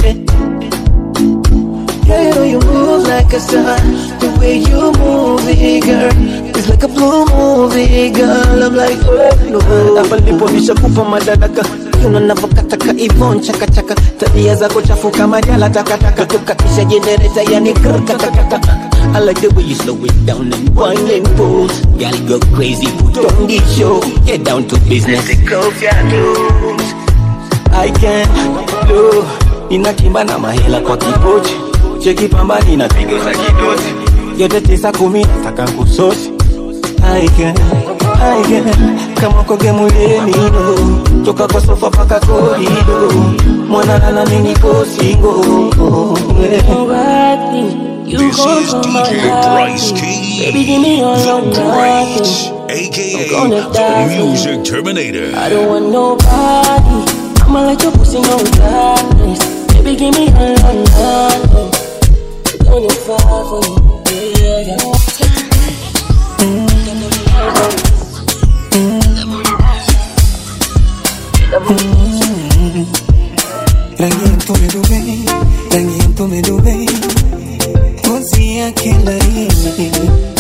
[SPEAKER 16] Girl, you move like a star. The way you move it, girl, it's like a blue movie, girl. I'm like, oh, no.
[SPEAKER 5] hapa ndipo nishakupa madaraka kiuno navyokataka ivon chakachaka tabia zako chafu kama jala takataka tukatisha jenereta yani krkatakata I like the way you slow it down and wine and pose Girl, go crazy, put on the show Get down to business Take off your clothes I can do Ninakimba na mahela kwa kipochi Cheki pambani na pigo za kidosi Yote tisa kumi nataka kusosi I can, I can Kama koge muleni no Toka kwa sofa paka korido Mwana lala mini kosingo
[SPEAKER 21] You
[SPEAKER 3] This
[SPEAKER 21] gon'
[SPEAKER 3] is
[SPEAKER 21] come my
[SPEAKER 3] DJ Bryce
[SPEAKER 21] body.
[SPEAKER 3] Key,
[SPEAKER 21] Baby, give me all
[SPEAKER 3] the
[SPEAKER 21] or
[SPEAKER 3] Great,
[SPEAKER 21] nothing.
[SPEAKER 3] aka
[SPEAKER 21] gonna die
[SPEAKER 3] the
[SPEAKER 21] for you.
[SPEAKER 3] Music Terminator.
[SPEAKER 21] I don't want nobody. I'ma let your pussy know darkness. Baby, give me all or nothing. I'm gonna fight for you, yeah, yeah.
[SPEAKER 16] Rangi ya mtume Dubai, rangi ya mtume Dubai, ngozi yake laini,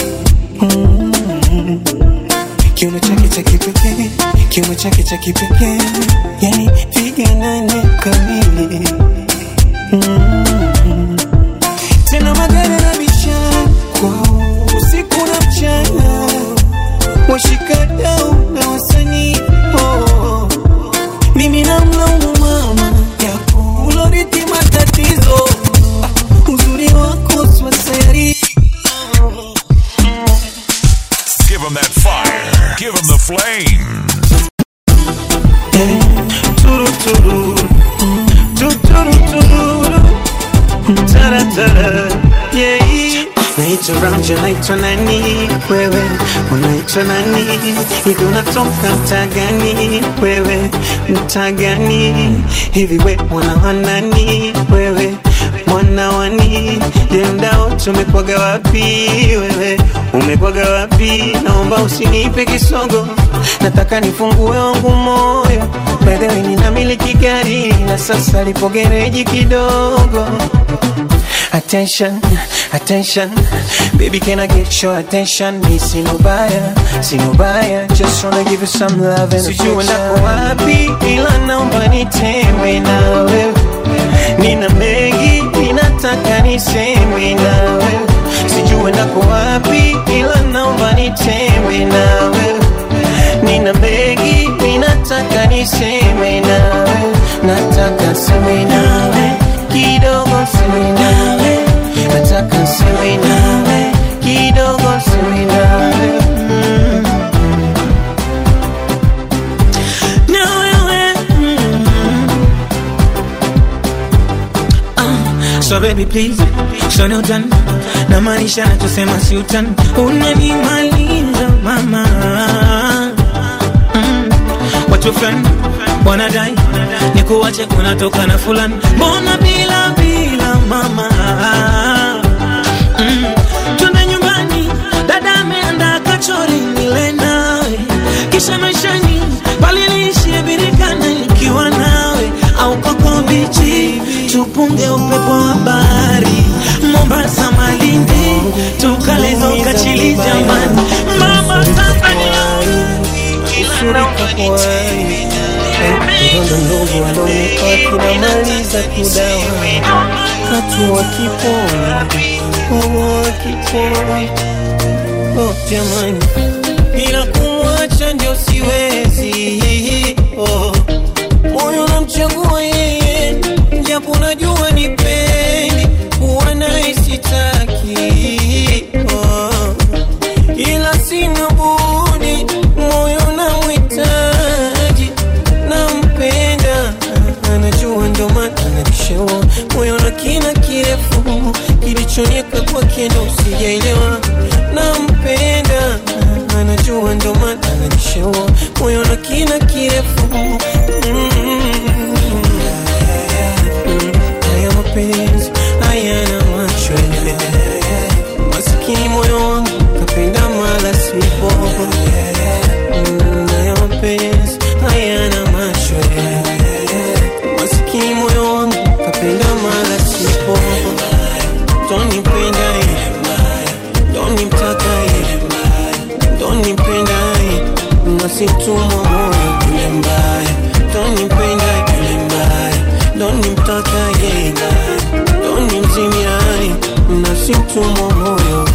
[SPEAKER 16] Mm. kiuno chake cha kipekee, kiuno chake cha kipekee, yani piga nane kamili, Mm. tena magari na biashara kwao usiku na mchana, washikadau na wasanii oh. mimi namlaumu mama yako uloriti matatizo Ah, uzuri wako swaseri
[SPEAKER 3] Give him that fire. Give him the flame.
[SPEAKER 16] turu turu tu turu turu tara tara yeah Naitwa Ramja, naitwa nani wewe, unaitwa nani hivi, unatoka mtaa gani wewe, mtaa gani hivi, we mwana wa nani wewe, mwana wani jendao, tumekwaga wapi wewe, umekwaga wapi? Naomba usinipe kisogo, nataka nifungue wangu moyo. By the way, ninamiliki gari na sasa lipo gereji kidogo Attention, attention, baby, can I get your attention? Me see no buyer, see no buyer, just wanna give you some love and Sijui nako wapi, ila naomba nitembe na wewe. Nina mengi, ninataka niseme na wewe. Sijui nako wapi, ila naomba nitembe na wewe. Nina mengi, ninataka niseme na wewe. Nataka seme nawe kidogo seme nawe nataka seme nawe kidogo seme nawe mm. na wewe mm. Ah, so baby please so no done na maanisha nachosema si utani unanimaliza mama mm. watu fulani wanadai ni kuwache kunatoka na fulani mbona bila bila mama mm. twende nyumbani dada ameanda kachori nile nawe kisha maishani palilishie birikana nikiwa nawe au koko bichi tupunge upepo wa bahari mombasa malindi tukalezo kachili jamani mama tanzania
[SPEAKER 21] Vidonda ndogo alonipa kinamaliza kudawa katu wakipona umo wakipona oh, jamani ila kumwacha ndio siwezi oh. moyo namchagua yeye japo najua ni pendi kuwa naye sitaki oh. ila sina budi moyo namhitaji nampenda anajua ndo maana ananishika
[SPEAKER 2] upendo sijaelewa nampenda anajua ndo maana ananishaua moyo na kina kirefu Mm. haya mapenzi hayana macho masikini moyo wangu kapenda mala sipo Mm, haya mapenzi hayana macho masikini moyo wangu kapenda mala sipo tonipenda tonimtaka tonipenda nasitumwa moyo kule mbaya tonipenda kule mbaya donimtaka donimzimia nasitumwa moyo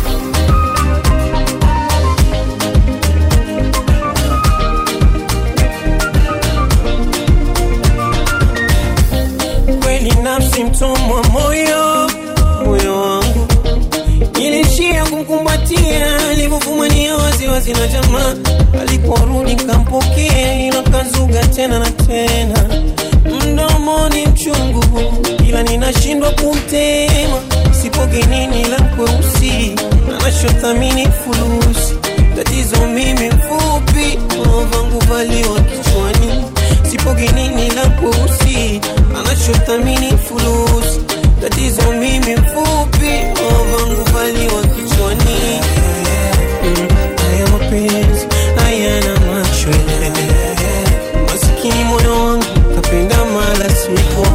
[SPEAKER 2] kweli nafsi mtumwa moyo moyo wangu nilishia kumkumbatia alivyofumania waziwazi na jamaa aliporudi kampokea ila kazuga tena na tena mdomoni mchungu ila ninashindwa kumtema sipoge nini la kweusi anachothamini fulusi tatizo mimi mfupi vangu valiwa kichwani sipoge nini la kweusi anachothamini fulusi tatizo mimi mfupi vangu valiwa kichwani Mm, haya mapenzi hayana macho masikini moyo wangu kapenda mala sipo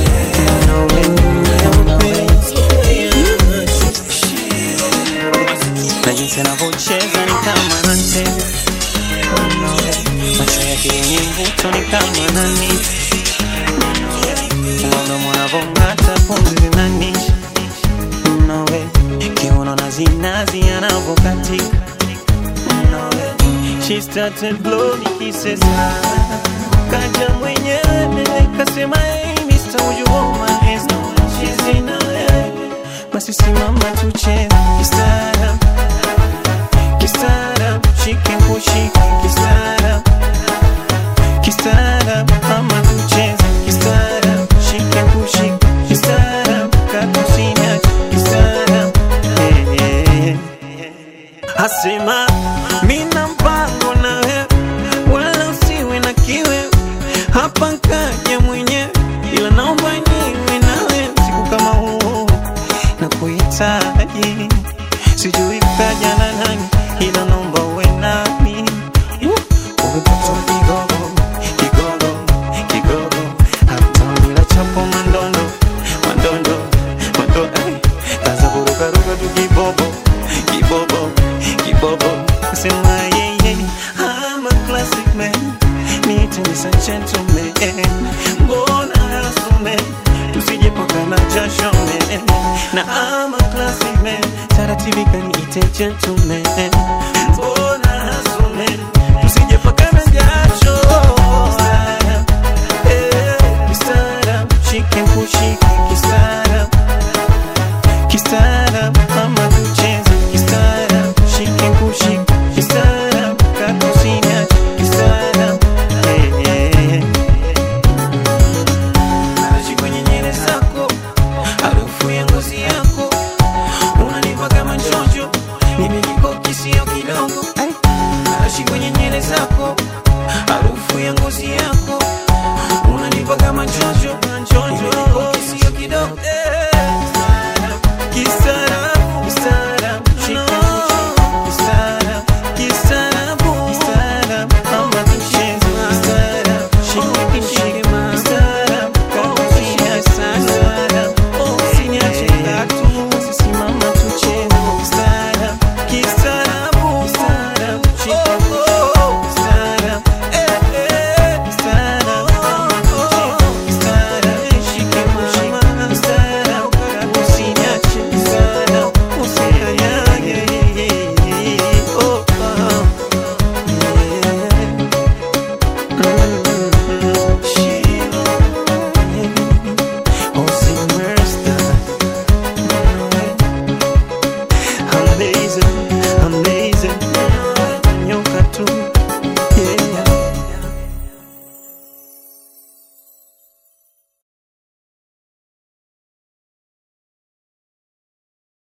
[SPEAKER 8] na jinsi anavyocheza ni kama anacheza macho yake yenye mvuto ni kama nani mdomo anavong'ata pumzi zinanisha nawe kiuno na zinazi anavyokatika nawe she started blowing kisses kaja mwenyewe kasema hey Mr. would you hold my hands now she's in LA basi simama tucheze kistaarab kistaarab shike kushike kistaarab kistaarab ama tucheze kistaarab shike kushike kistaarab kakusina kistaarab eh, eh, eh. asema mina mpango nawe wala usiwe na kiwe hapa nkaja mwenyewe ila naomba niwe nawe siku kama huu na kuhitaji sijui kaja na nani ila naomba uwe nami umepata kigogo kigogo kigogo hata bila chapo mandondo mandondo mando eh, kaza kurukaruka tu kibobo kibobo kibobo sema yeye I'm a classic man need to be a gentleman mbona asume tusijepakana jasho man na I'm a classic man taratibu kaniite gentleman